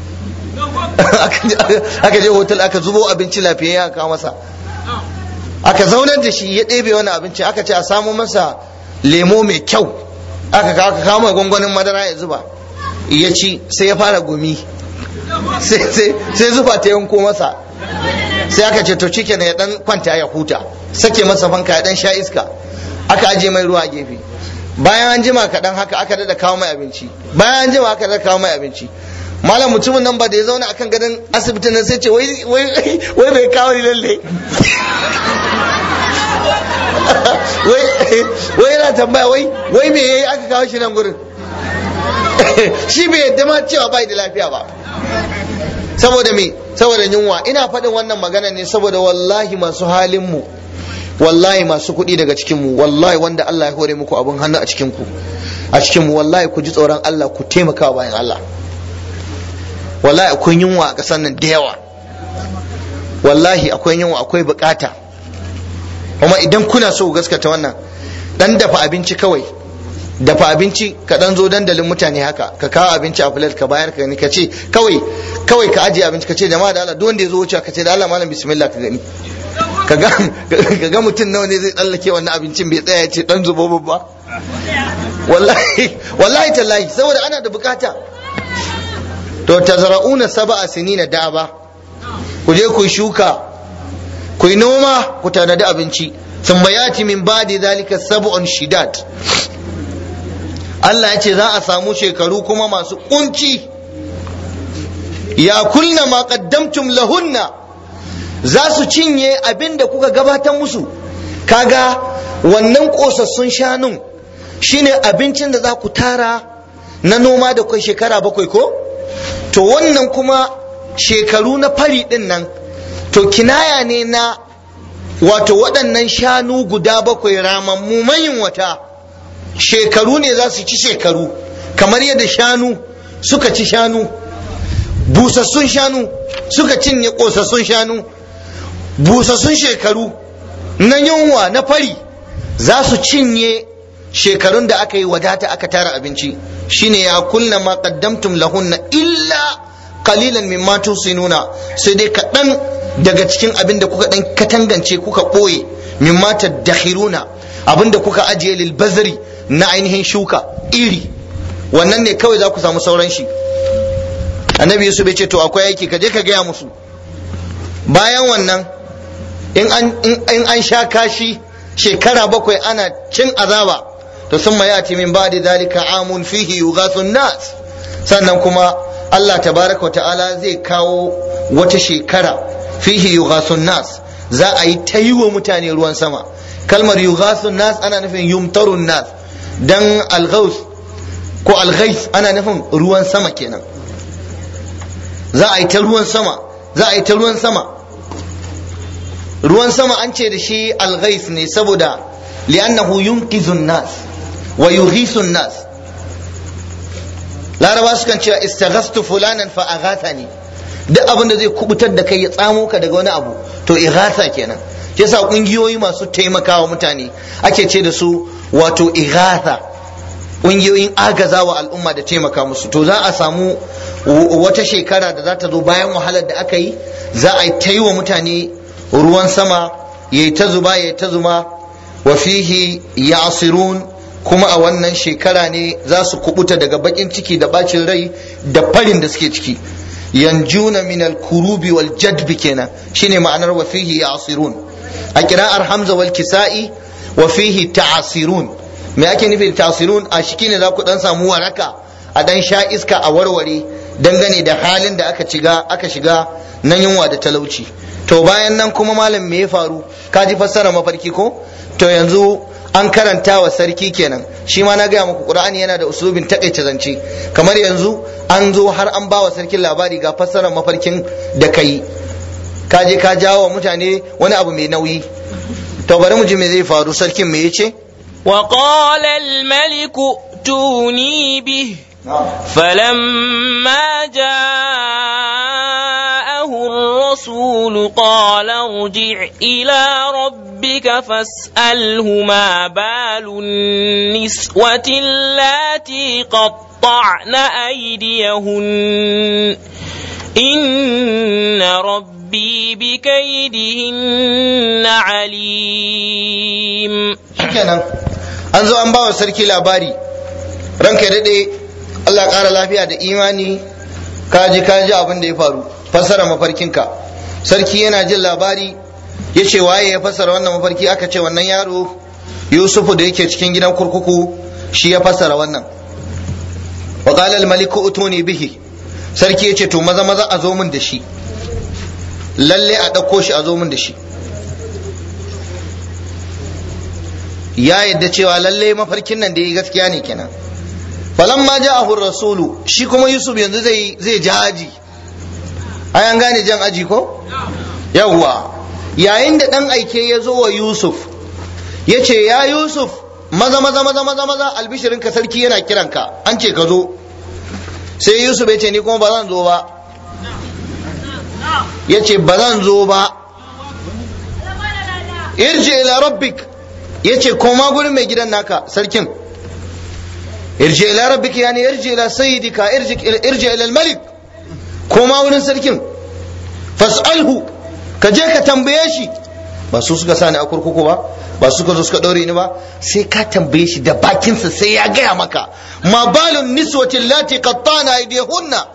aka je hotel aka zubo abinci lafiyayye aka kawo masa aka zaunar da shi ya ɗebe wani abinci aka ce a samu masa lemo mai kyau aka kawo mai gwangwanin madara ya zuba ya ci sai ya fara gumi sai zuba ta yanko masa sai aka ce to cike ya dan kwanta ya huta sake masa fanka ya dan sha iska aka aje mai ruwa a gefe bayan an jima kaɗan haka aka dada kawo mai abinci bayan an jima aka dada kawo mai abinci malam mutumin nan ba da ya zauna akan gadon asibitin nan sai ce wai bai kawo ni lalle wai yana tambaya wai wai me yayi aka kawo shi nan gurin shi bai yadda ma cewa bai da lafiya ba saboda me saboda yunwa ina faɗin wannan magana ne saboda wallahi masu halin mu wallahi masu kuɗi daga cikin mu wallahi wanda Allah ya hore muku abun hannu a cikin ku a cikin mu wallahi ku ji tsoron Allah ku taimaka bayan Allah wallahi akwai yunwa a ƙasar nan da yawa wallahi akwai yunwa akwai bukata kuma idan kuna so gaskata wannan dan dafa abinci kawai dafa abinci ka dan zo dandalin mutane haka ka kawo abinci a plate ka bayar ka ni ka ce kawai kawai ka ajiye abinci ka ce jama'a da Allah duk wanda ya zo wuce ka ce da Allah malam bismillah ka gani ka ga ka ga mutum nawa ne zai tsallake wannan abincin bai tsaya ya ce dan zubo babba wallahi wallahi tallahi saboda ana da bukata to tazra'una sab'a sinina da'aba ku je ku shuka ku yi noma ku tanadi abinci thumma yati min ba'di zalika sab'un shidad Allah ya ce za a samu shekaru kuma masu kunci ya kulna ma qaddamtum lahunna za su cinye abin da kuka gabatar musu kaga wannan kosassun shanun shine abincin da za ku tara na noma da kai shekara bakwai ko to wannan kuma shekaru na fari din nan to kinaya ne na wato waɗannan shanu guda bakwai ramammu mayin wata shekaru ne za su ci shekaru kamar yadda shanu suka ci shanu busassun shanu suka cinye ƙosassun shanu busassun shekaru na yunwa na fari za su cinye shekarun da aka yi wadata aka tara abinci shine ya kunna ma qaddamtum lahunna illa qalilan mimma tusinuna sai dai kaɗan daga cikin abin da kuka ɗan katangance kuka ɓoye mimma tadakhiruna abin da kuka ajiye lil bazri na ainihin shuka iri wannan ne kawai za ku samu sauran shi annabi yusuf ya ce to akwai aiki ka je ka gaya musu bayan wannan in an sha kashi shekara bakwai ana cin azaba to sun ma yati min ba'di zalika amun fihi yughasu nas sannan kuma Allah tabaraka ta'ala zai kawo wata shekara fihi yughasu nas za a yi ta yi wa mutane ruwan sama kalmar yughasu nas ana nufin yumtarun nas dan alghaus ko alghais ana nufin ruwan sama kenan za a yi ta ruwan sama za a yi ta ruwan sama ruwan sama an ce da shi alghais ne saboda li'annahu yunqizun nas wa yughisun nas laraba sukan cewa istaghastu fulanan fa aghathani duk abin da zai kubutar da kai ya tsamo ka daga wani abu to ighatha kenan yasa kungiyoyi masu taimakawa mutane ake ce da su wato ighatha kungiyoyin agazawa al'umma da taimaka musu to za a samu wata shekara da za ta zo bayan wahalar da aka yi za a yi ta yi wa mutane ruwan sama ya yi ta zuba ya yi ta zuma wa fihi yasirun kuma a wannan shekara ne za su kubuta daga bakin ciki da bacin rai da farin da suke ciki yanjuna min al-kurubi wal jadbi kenan shine ma'anar wa fihi yasirun a kira'ar hamza wal kisa'i wa fihi ta'asirun me ake nufi da ta'asirun a shi ne za ku dan samu waraka a dan sha iska a warware dangane da halin da aka shiga aka shiga nan yunwa da talauci to bayan nan kuma malam me ya faru ka ji fassara mafarki ko to yanzu an karanta wa sarki kenan shi ma na gaya muku qur'ani yana da usulubin takaice zance kamar yanzu an zo har an ba wa sarkin labari ga fassarar mafarkin da kai ka je ka jawo wa mutane wani abu mai nauyi to bari mu ji me zai faru sarkin me yace وقال الملك ائتوني به فلما جاءه الرسول قال ارجع إلى ربك فاسأله ما بال النسوة اللاتي قطعن أيديهن إن ربي بكيدهن عليم kenan an zo an ba wa sarki labari ranka daɗe Allah ƙara lafiya da imani kaji kaji abin da ya faru fassara mafarkinka sarki yana jin labari ya ce waye ya fassara wannan mafarki aka ce wannan yaro yusufu da yake cikin gidan kurkuku shi ya fassara wannan wa qala al maliku utuni bihi sarki ya ce to maza maza a zo min da shi lalle a ɗauko shi a zo min da shi ya yadda cewa lalle mafarkin nan da yi gaskiya ne kenan falamma ja'ahu rasulu shi kuma yusuf yanzu zai zai ja aji ai an gane jan aji ko yawwa yayin da dan aike ya zo wa yusuf ya ce ya yusuf maza maza maza maza maza albishirin ka sarki yana kiranka an ce ka zo sai yusuf ya ce ni kuma ba zan zo ba ya ce ba zan zo ba irji ila rabbik ya ce koma gurin mai gidan naka sarkin irji ila rabbika yani irji ila sayyidika irji irji ila malik koma wurin sarkin fas'alhu ka je ka tambaye shi ba su suka sani a kurkuku ba ba su suka zo suka ɗaure ni ba sai ka tambaye shi da bakinsa sai ya gaya maka ma balun niswati lati qattana aydihunna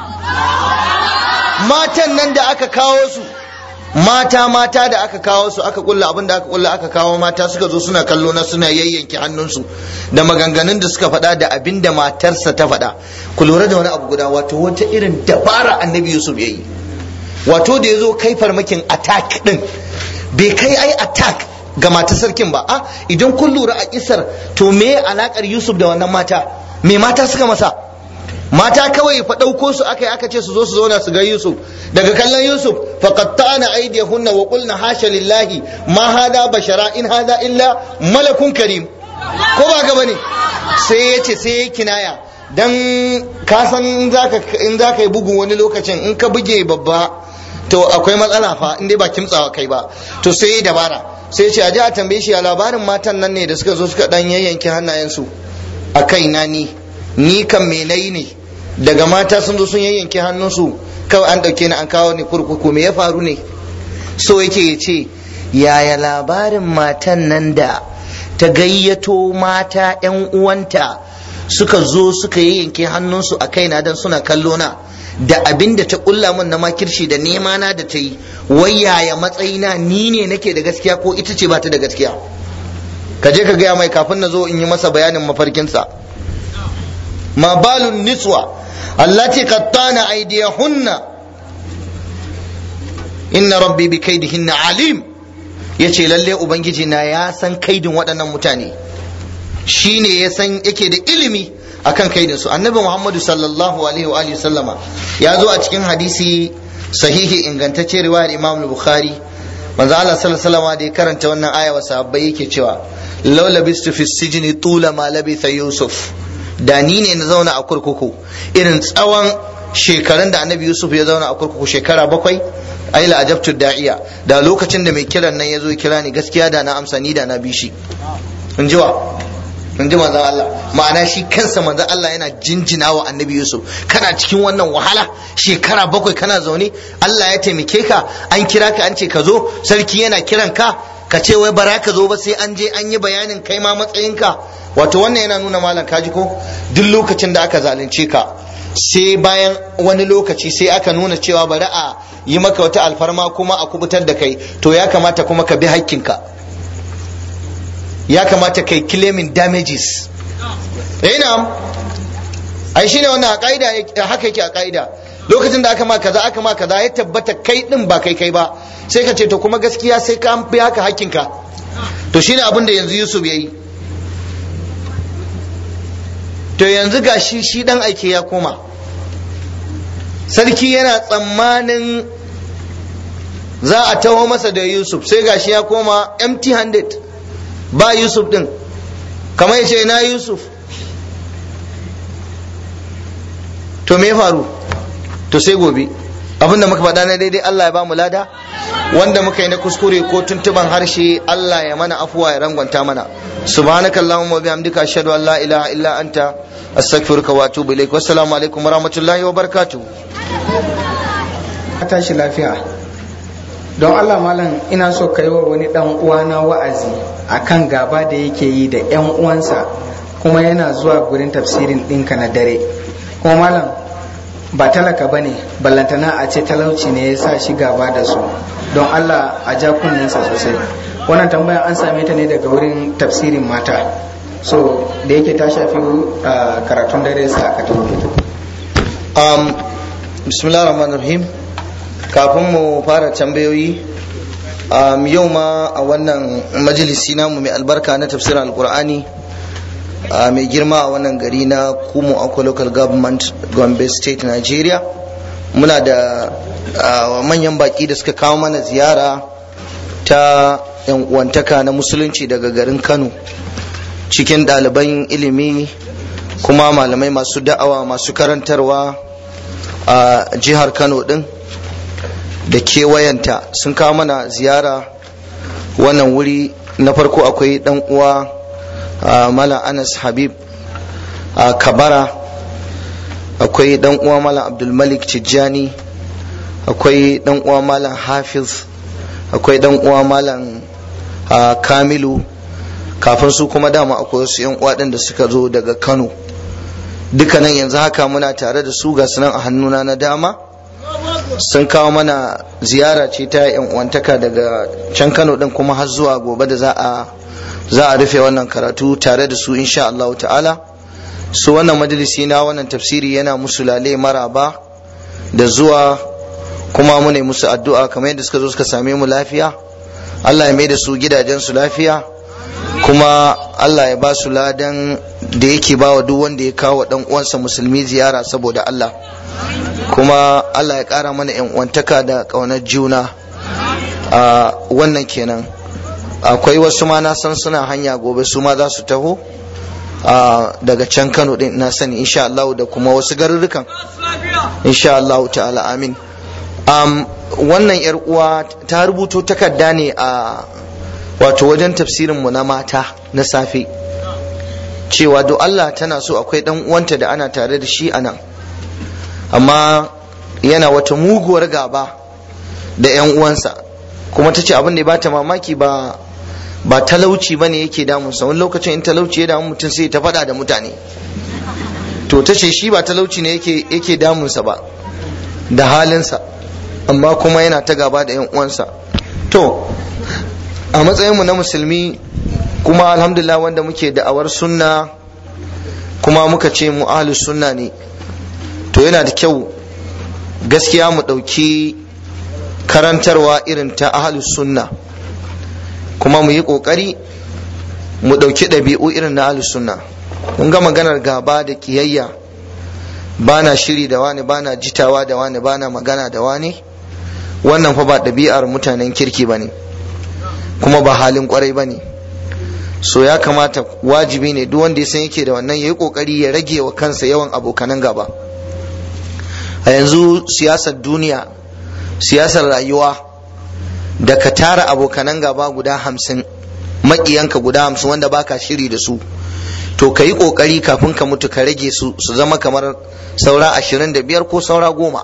matan nan da aka kawo su mata mata da aka kawo su aka kulla abin da aka kulla aka kawo mata suka zo suna kallo na suna yayyanke hannunsu da maganganun da suka faɗa da abin da matarsa ta faɗa ku lura da wani abu guda wato wata irin dabara annabi yusuf ya yi wato da ya zo kai farmakin attack din bai kai ai attack ga matar sarkin ba a idan kun lura a kisar to me alakar yusuf da wannan mata me mata suka masa mata kawai fa ɗauko su aka yi aka ce su zo su zauna su ga Yusuf daga kallon Yusuf fa qatta'na aydiyahunna wa qulna hasha lillahi ma hada bashara in hada illa malakun karim ko ba ga bane sai ya ce sai ya kinaya dan ka san in zaka in zaka yi bugun wani lokacin in ka buge babba to akwai matsala fa in dai ba kimtsawa kai ba to sai ya dabara sai ya ce a ji a tambaye shi a labarin matan nan ne da suka zo suka dan yayyanke hannayensu a kai na ni ni kan me nayi ne daga mata sun zo sun yayyanke hannunsu kawai an dauke ni an kawo ni kurkuku me ya faru ne so yake ya ce yaya labarin matan nan da ta gayyato mata 'yan uwanta suka zo suka yayyanke hannunsu a kaina don suna kallo na da abin da ta kulla min na makirci da nema na da ta yi wai yaya matsayina ni ne nake da gaskiya ko ita ce ba ta da gaskiya ka je ka gaya mai kafin na zo in yi masa bayanin mafarkinsa ma balun niswa allati qattana aydiyahunna inna rabbi bi kaidihinna alim yace lalle ubangiji na ya san kaidin waɗannan mutane shine ya san yake da ilimi akan kaidin su annabi muhammadu sallallahu alaihi wa alihi sallama ya zo a cikin hadisi sahihi ingantacce riwayar imam bukhari manzo Allah sallallahu alaihi wasallam da ya karanta wannan aya wa sahabbai yake cewa law labistu fi sijni tula ma labitha yusuf da ni ne na zauna a kurkuku irin tsawon shekarun da annabi yusuf ya zauna a kurkuku shekara bakwai ai la ajabtu da'iya da lokacin da mai kiran nan ya zo kira ni gaskiya da na amsa ni da na bi shi in ji wa in ji manzon Allah ma'ana shi kansa manzon Allah yana jinjina wa annabi Yusuf kana cikin wannan wahala shekara bakwai kana zaune Allah ya taimake ka an kira ka an ce ka zo sarki yana kiran ka ka ce wai bara ka zo ba sai an je an yi bayanin kai ma matsayinka wato wannan yana nuna malam kaji ko duk lokacin da aka zalunce ka sai bayan wani lokaci sai aka nuna cewa bari a yi maka wata alfarma kuma a kubutar da kai to ya kamata kuma ka bi hakkinka ya kamata kai claiming damages eh na ai shine wannan a kaida haka yake a kaida lokacin da aka ma kaza aka ma kaza ya tabbata kai din ba kai kai ba sai ka ce to kuma gaskiya sai ka bi haka hakkinka to shine abin da yanzu Yusuf yayi to yanzu ga shi shi dan aike ya koma sarki yana tsammanin za a taho masa da Yusuf sai ga shi ya koma empty handed ba Yusuf din kamar ya ce na Yusuf to me faru to sai gobe abinda muka faɗa na daidai Allah ya ba mu lada wanda muka yi na kuskure ko tuntuban harshe Allah ya mana afuwa ya rangwanta mana subhanakallahumma wa bihamdika ashhadu an la ilaha illa anta astaghfiruka wa atubu ilaik wassalamu alaikum warahmatullahi wabarakatuh tashi lafiya don Allah malam ina so ka yi wa wani dan uwana wa'azi akan gaba da yake yi da yan uwansa kuma yana zuwa gurin tafsirin ɗinka na dare kuma malam ba talaka ba ne ballantana a ce talauci ne ya sa shi gaba da su don Allah a ja kunninsa sosai wannan tambaya an same ta ne daga wurin tafsirin mata so da yake ta shafi karatun dare sa aka um, bismillah rahman rahim kafin mu fara tambayoyi um, yau ma a wannan majalisi namu mai albarka na tafsirin alkur'ani uh, mai girma a wannan gari na kumu akwa local government gombe state nigeria muna da uh, manyan baki da suka kawo mana ziyara ta yan uwantaka na musulunci daga garin kano cikin ɗaliban ilimi kuma malamai masu da'awa masu karantarwa a jihar kano ɗin da kewayenta sun kawo mana ziyara wannan wuri na farko akwai ɗan uwa mala anas habib a kabara akwai ɗan uwa mala abdulmalik tijjani akwai ɗan uwa malam hafiz akwai ɗan uwa malam kamilu kafin su kuma dama akwai wasu yan uwa da suka zo daga kano dukkanin yanzu haka muna tare da su ga sunan a hannuna na dama sun kawo mana ziyara ce ta yan uwantaka daga can kano din kuma har zuwa gobe da za a za a rufe wannan karatu tare da su insha Allah ta'ala su wannan majalisi na wannan tafsiri yana musu lale maraba da zuwa kuma mu ne musu addu'a kamar yadda suka zo suka same mu lafiya Allah ya mai da su gidajensu lafiya kuma Allah ya ba su ladan da yake ba wa duk wanda ya kawo dan uwansa musulmi ziyara saboda Allah kuma Allah ya ƙara mana yan uwantaka da ƙaunar juna a wannan kenan akwai wasu ma na san suna hanya gobe su ma za su taho daga can Kano din na sani insha Allah da kuma wasu garurrukan insha Allah ta'ala amin wannan yar uwa ta rubuto takarda ne a wato wajen tafsirin mu na mata na safe cewa do Allah tana so akwai dan uwanta da ana tare da shi anan amma yana wata muguwar gaba da yan uwansa kuma ta ce abin da ya bata mamaki ba ba talauci bane yake damunsa wani lokacin in talauci ya damu mutum sai ta faɗa da mutane to ta ce shi ba talauci ne yake yake damunsa ba da halinsa amma kuma yana ta gaba da yan uwansa to a matsayinmu na musulmi kuma alhamdulillah wanda muke da'awar sunna kuma muka ce mu ahlus sunna ne to yana da kyau gaskiya mu ɗauki karantarwa irin ta ahlus sunna kuma mu yi ƙoƙari mu ɗauki ɗabi'u irin na ahlus sunna mun ga maganar gaba da ƙiyayya ba na shiri da wani ba na jitawa da wani ba na magana da wani wannan fa ba ɗabi'ar mutanen kirki ba ne kuma ba halin ƙwarai ba ne so ya kamata wajibi ne duk wanda ya san yake da wannan ya yi ƙoƙari ya rage wa kansa yawan abokanan gaba a yanzu siyasar duniya siyasar rayuwa da ka tara abokanan gaba guda hamsin maƙiyanka guda hamsin wanda baka shiri da su to ka yi ƙoƙari kafin ka mutu ka rage su su zama kamar saura ashirin da biyar ko saura goma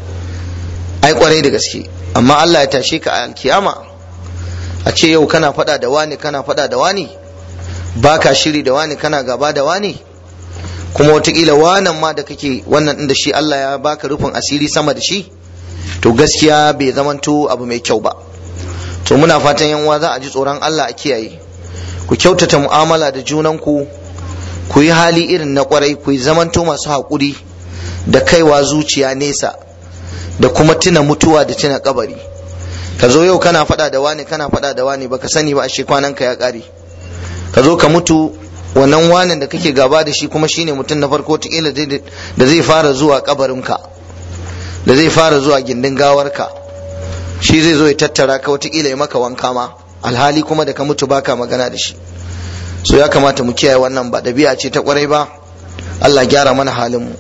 ai kwarai da gaske amma Allah ya tashe ka a alkiyama a ce yau kana faɗa da wani kana faɗa da wani baka shiri da wani kana gaba da wani kuma watakila wanan ma da kake wannan ɗin da shi Allah ya baka rufin asiri sama da shi to gaskiya bai zamanto abu mai kyau ba to muna fatan yan uwa za a ji tsoron Allah a kiyaye ku kyautata mu'amala da junanku ku yi hali irin na kwarai ku yi zamanto masu haƙuri da kaiwa zuciya nesa da kuma tuna mutuwa da tuna kabari ka zo yau kana faɗa da wani kana faɗa da wani baka sani ba ashe kwanan ka ya ƙare ka zo ka mutu wannan wanin da kake gaba da shi kuma shine mutum na farko tikila da zai fara zuwa kabarinka da zai fara zuwa gindin gawarka shi zai zo ya tattara ka watakila ya maka wanka ma alhali kuma da ka mutu baka magana da shi so ya kamata mu kiyaye wannan ba ɗabi'a ce ta kwarai ba Allah gyara mana halin mu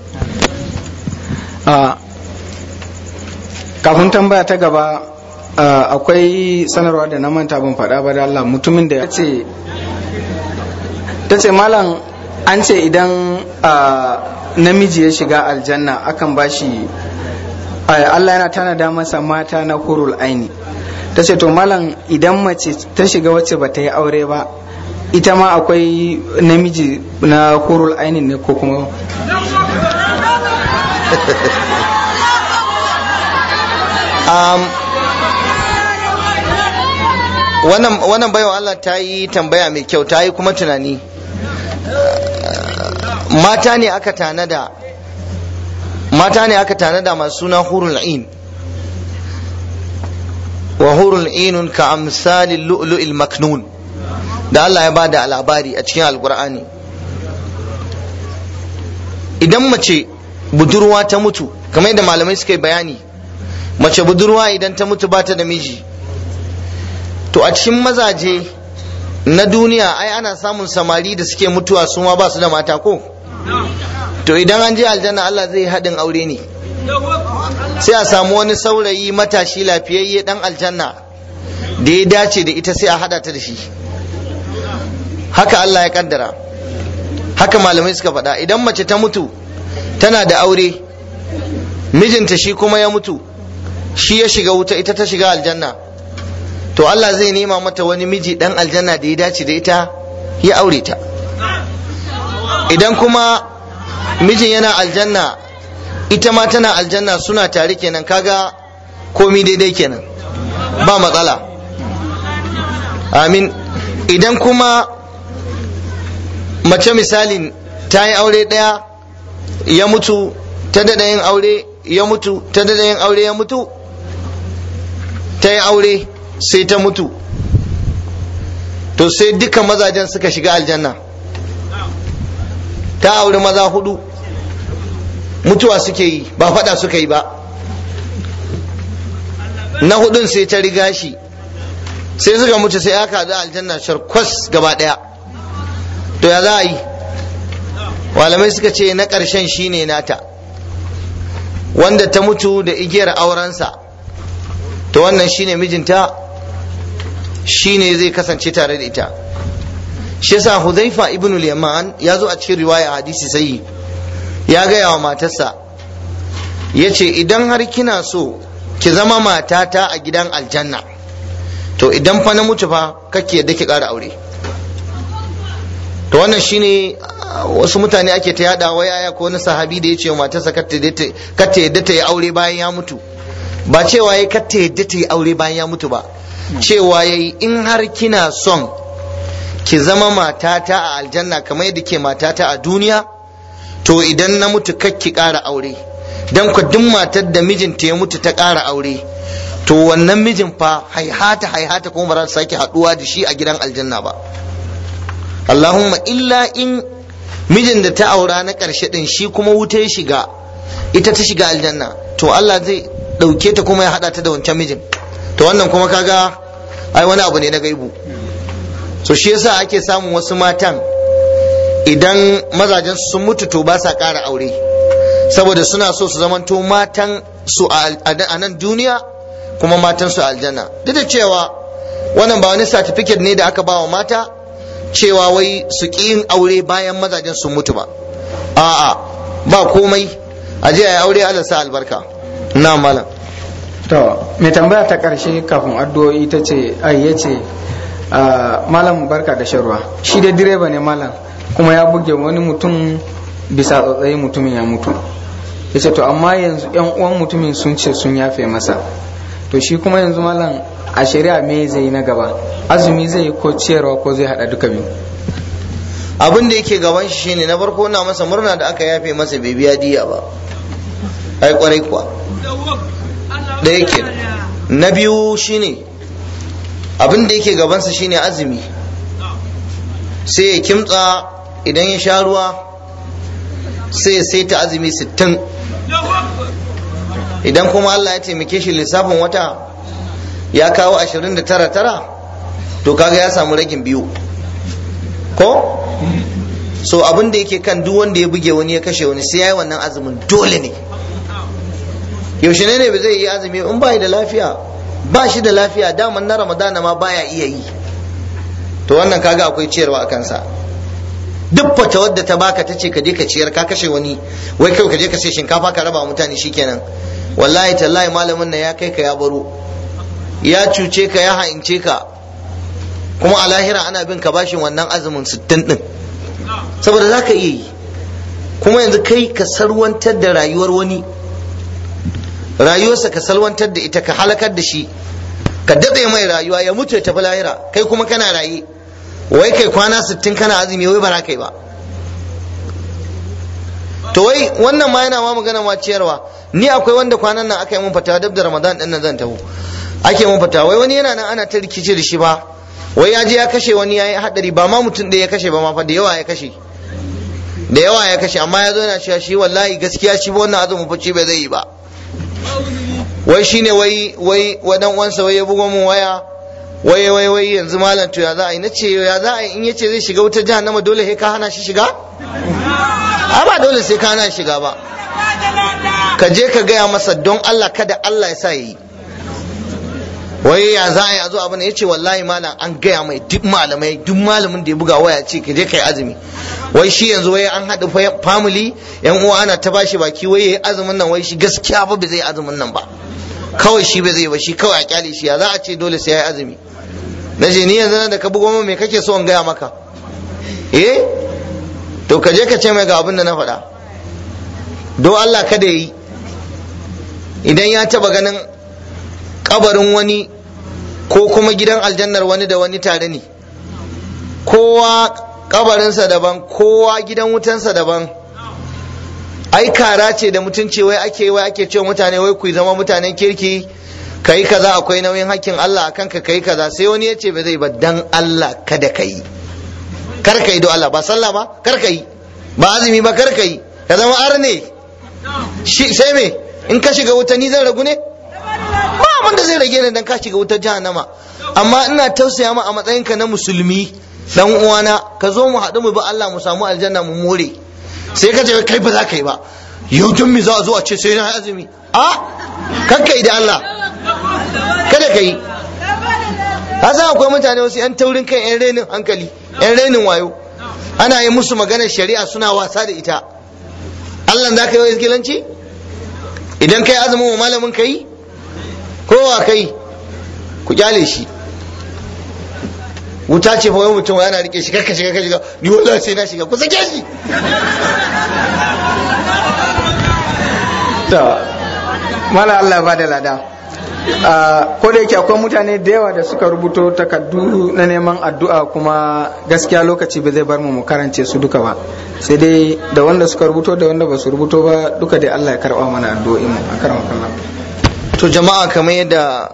kafin tambaya ta gaba akwai sanarwa da na manta ban faɗa ba da Allah mutumin da ya ce ta ce malam an ce idan namiji ya shiga aljanna akan bashi Allah yana tanada masa mata na hurul aini ta ce to malam idan mace ta shiga wacce ba ta yi aure ba ita ma akwai namiji na hurul aini ne ko kuma um, wannan wannan baiwa Allah ta yi tambaya mai kyau ta yi kuma tunani mata ne aka tanada mata ne aka tanada masu suna hurul ain wa hurul ainun ka amsalin lu'lu'il maknun da Allah ya bada labari a cikin alkur'ani idan mace budurwa ta mutu kamar yadda malamai suka yi bayani mace budurwa idan ta mutu ba ta da miji to a cikin mazaje na duniya ai ana samun samari da suke mutuwa su ma ba su da mata ko to idan an je aljanna Allah zai haɗin aure ne sai a samu wani saurayi matashi lafiyayye dan aljanna da ya dace da ita sai a haɗa ta da shi haka Allah ya kaddara haka malamai suka faɗa idan mace ta mutu tana da aure mijinta shi kuma ya mutu shi ya shiga wuta ita ta shiga aljanna to Allah zai nema mata wani miji dan aljanna da ya dace da ita ya aure ta idan kuma mijin yana aljanna ita ma tana aljanna suna tare kenan kaga komi daidai kenan ba matsala amin idan kuma mace misalin ta yi aure ɗaya ya mutu ta daɗa yin aure ya mutu ta daɗa yin aure ya mutu ta yi aure sai ta mutu to sai duka mazajen suka shiga aljanna ta auri maza hudu mutuwa suke yi ba fada suka yi ba na hudun sai ta riga shi sai suka mutu sai aka haɗu aljanna sharkwas gaba ɗaya to ya za a yi malamai suka ce na ƙarshen shine nata wanda ta mutu da igiyar aurensa to wannan shine mijinta shine zai kasance tare da ita shi yasa Hudhaifa ibn al-Yaman ya zo a cikin riwaya hadisi sai ya gaya wa matarsa ya ce idan har kina so ki zama matata a gidan aljanna to idan fa na mutu fa kake yadda ki ƙara aure to wannan shine wasu mutane ake ta yada wai aya ko wani sahabi da ya ce wa matarsa kar ta yadda ta yi aure bayan ya mutu ba cewa ya kar ta yadda ta yi aure bayan ya mutu ba cewa ya yi in har kina son ki zama matata a aljanna kamar yadda ke matata a duniya to idan na mutu kar ki ƙara aure dan ku duk matar da mijinta ya mutu ta ƙara aure to wannan mijin fa haihata haihata kuma ba za ta sake haɗuwa da shi a gidan aljanna ba Allahumma illa in mijin da ta aura na ƙarshe ɗin shi kuma wuta ya shiga ita ta shiga aljanna to Allah zai ɗauke ta kuma ya haɗa ta da wancan mijin to wannan kuma kaga ai wani abu ne na gaibu so shi yasa ake samun wasu matan idan mazajen sun mutu to ba sa ƙara aure saboda suna so su zamanto matan su a nan duniya kuma matan su aljanna duk da cewa wannan ba wani certificate ne da aka ba wa mata cewa wai su ƙi yin aure bayan mazajen sun mutu ba a'a ba komai a je a yi aure Allah sa albarka na malam to mai tambaya ta karshe kafin addu'o'i ta ce ai ya ce malam barka da sharwa shi da direba ne malam kuma ya buge wani mutum bisa tsotsayi mutumin ya mutu ya ce to amma yanzu yan uwan mutumin sun ce sun yafe masa to shi kuma yanzu malam a shari'a me zai yi na gaba azumi zai yi ko ciyarwa ko zai hada duka biyu abin da yake gaban shi shine na farko na masa murna da aka yafe masa bai biya diya ba ai kwarai kuwa da yake na biyu shine abin da yake gabansa shine azumi sai ya kimtsa idan ya sha ruwa sai ya saita azumi sittin idan kuma Allah ya taimake shi lissafin wata ya kawo ashirin da tara tara to kaga ya samu ragin biyu ko so abin da yake kan duk wanda ya buge wani ya kashe wani sai ya yi wannan azumin dole ne yaushe ne ne ba zai yi azumi in ba da lafiya ba shi da lafiya daman na ramadana ma baya iya yi to wannan kaga akwai ciyarwa a kansa duk fata wadda ta baka ta ce ka je ka ciyar ka kashe wani wai kai ka je ka sai shinkafa ka raba mutane shikenan wallahi tallahi malamin nan ya kai ka ya baro ya cuce ka ya ha'ince ka kuma a lahira ana bin ka bashin wannan azumin sittin din saboda za ka iya yi kuma yanzu kai ka sarwantar da rayuwar wani rayuwarsa ka salwantar da ita ka halakar da shi ka daɗe mai rayuwa ya mutu ya tafi lahira kai kuma kana raye wai kai kwana sittin kana azumi wai ba kai ba to wai wannan ma yana ma magana ma ciyarwa ni akwai wanda kwanan nan aka yi mun fata dab da ramadan din nan zan taho ake mun fata wai wani yana nan ana ta rikice da shi ba wai ya je ya kashe wani yayi hadari ba ma mutum da ya kashe ba ma fa da yawa ya kashe da yawa ya kashe amma ya zo yana cewa shi wallahi gaskiya shi ba wannan azumin fice bai zai yi ba wai shine wai wai wadan uwansa wai ya bugo mun waya wai wai wai yanzu malam to ya za a yi nace ya za a yi in yace zai shiga wutar jahannama dole sai ka hana shi shiga a ba dole sai ka hana shiga ba ka je ka gaya masa don Allah kada Allah ya sa yi wai ya za a yi a zo abin ya ce wallahi malam an gaya mai duk malamai duk malamin da ya buga waya ce ka je ka yi azumi wai shi yanzu wai an haɗa family yan uwa ana ta bashi baki wai yayi azumin nan wai shi gaskiya ba bai zai azumin nan ba kawai shi bai zai ba shi kawai a kyale shi ya za a ce dole sai ya yi azumi na ce ni yanzu nan da ka bugo min me kake so in gaya maka eh to ka je ka ce mai ga abin da na faɗa don Allah kada yi idan ya taba ganin kabarin wani ko kuma gidan aljannar wani da wani tare ne kowa kabarinsa daban kowa gidan wutansa daban ai kara ce da mutunci wai ake wai ake cewa mutane wai ku zama mutanen kirki kai kaza akwai nauyin hakkin Allah akan ka kai kaza sai wani ya ce ba zai ba dan Allah kada ka yi kar ka yi don Allah ba sallah ba kar ka yi ba azumi ba kar ka yi ka zama arne shi sai me in ka shiga wuta ni zan ragu ne ba abin da zai rage ni dan ka shiga wutar jahannama amma ina tausaya ma a matsayinka na musulmi dan uwana ka zo mu haɗu mu bi Allah mu samu aljanna mu more sai ka ce kai ba za ka yi ba yau tun mi za a zo a ce sai na azumi a kakka yi da Allah kada ka yi san akwai mutane wasu yan taurin kan yan renin hankali yan renin wayo ana yi musu maganar shari'a suna wasa da ita Allah za ka yi wa izgilanci idan kai azumin wa malamin ka yi kowa kai ku kyale shi wuta ce fa wani mutum yana rike shi karka shiga ka shiga ni wallahi sai na shiga ku sake shi to mala Allah ba da lada ko da yake akwai mutane da yawa da suka rubuto takardu na neman addu'a kuma gaskiya lokaci ba zai bar mu mu karance su duka ba sai dai da wanda suka rubuto da wanda ba su rubuto ba duka dai Allah ya karba mana addu'o'in mu a karan kallon to jama'a kamar yadda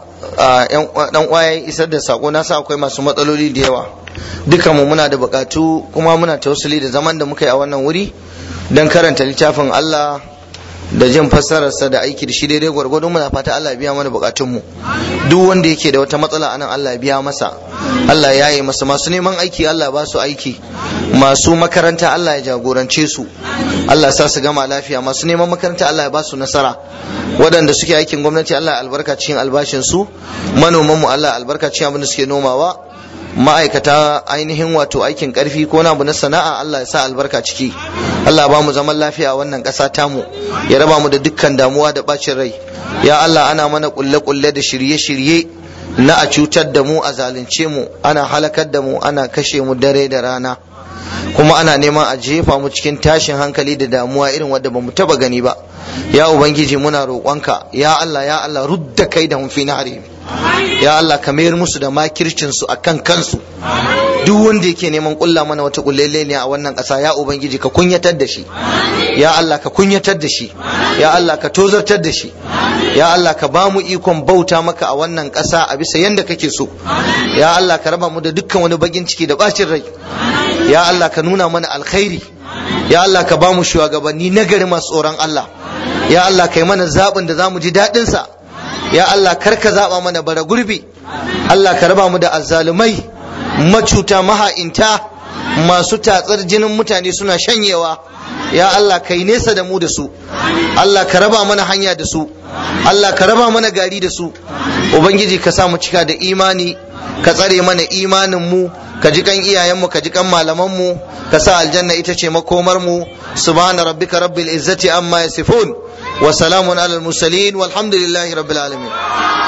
dan uwaye isar da sako na sa akwai masu matsaloli da yawa dukan mu muna da bukatu kuma muna tausali da zaman da muka yi a wannan wuri dan karanta littafin Allah da jin fassararsa da aiki da shi daidai gwargwado muna fata Allah ya biya mana bukatunmu duk wanda yake da wata matsala anan Allah ya biya masa Allah ya yi masa masu neman aiki Allah ya ba su aiki masu makaranta Allah ya jagorance su Allah sa su gama lafiya masu neman makaranta Allah ya ba su nasara waɗanda suke aikin gwamnati Allah ya albarka cikin albashin su manoman mu Allah ya albarka cikin abin da suke nomawa ma'aikata ainihin wato aikin karfi ko na na sana'a Allah ya sa albarka ciki Allah ba mu zaman lafiya a wannan ƙasa tamu ya raba mu da dukkan damuwa da bacin rai ya Allah ana mana kulle-kulle da shirye-shirye na a cutar da mu a zalunce mu ana halakar da mu ana kashe mu dare da rana kuma ana neman a jefa mu cikin tashin hankali da damuwa irin wadda ba mu taba gani ba ya ubangiji muna roƙonka ya Allah ya Allah rudda kai da fi nahari ya Allah ka mayar musu da makircin su akan kansu duk wanda yake neman kulla mana wata kullele ne a wannan ƙasa ya ubangiji ka kunyatar da shi ya Allah ka kunyatar da shi ya Allah ka tozartar da shi ya Allah ka ba mu ikon bauta maka a wannan ƙasa a bisa yanda kake so ya Allah ka raba mu da dukkan wani bagin ciki da bacin rai ya Allah ka nuna mana alkhairi ya Allah ka ba mu shugabanni nagari masu tsoron Allah ya Allah kai mana zaɓin da za mu ji daɗinsa ya Allah kar ka zaɓa mana bara gurbi Allah ka raba mu da azzalumai macuta maha'inta masu tatsar jinin mutane suna shanyewa ya Allah kai nesa da mu da su Allah ka raba mana hanya da su Allah ka raba mana gari da su ubangiji ka sa mu cika da imani ka tsare mana imanin mu ka ji kan iyayenmu ka ji kan malamanmu ka sa aljanna ita ce makomar mu subhana rabbika rabbil izzati amma yasifun wa salamun alal mursalin walhamdulillahi rabbil alamin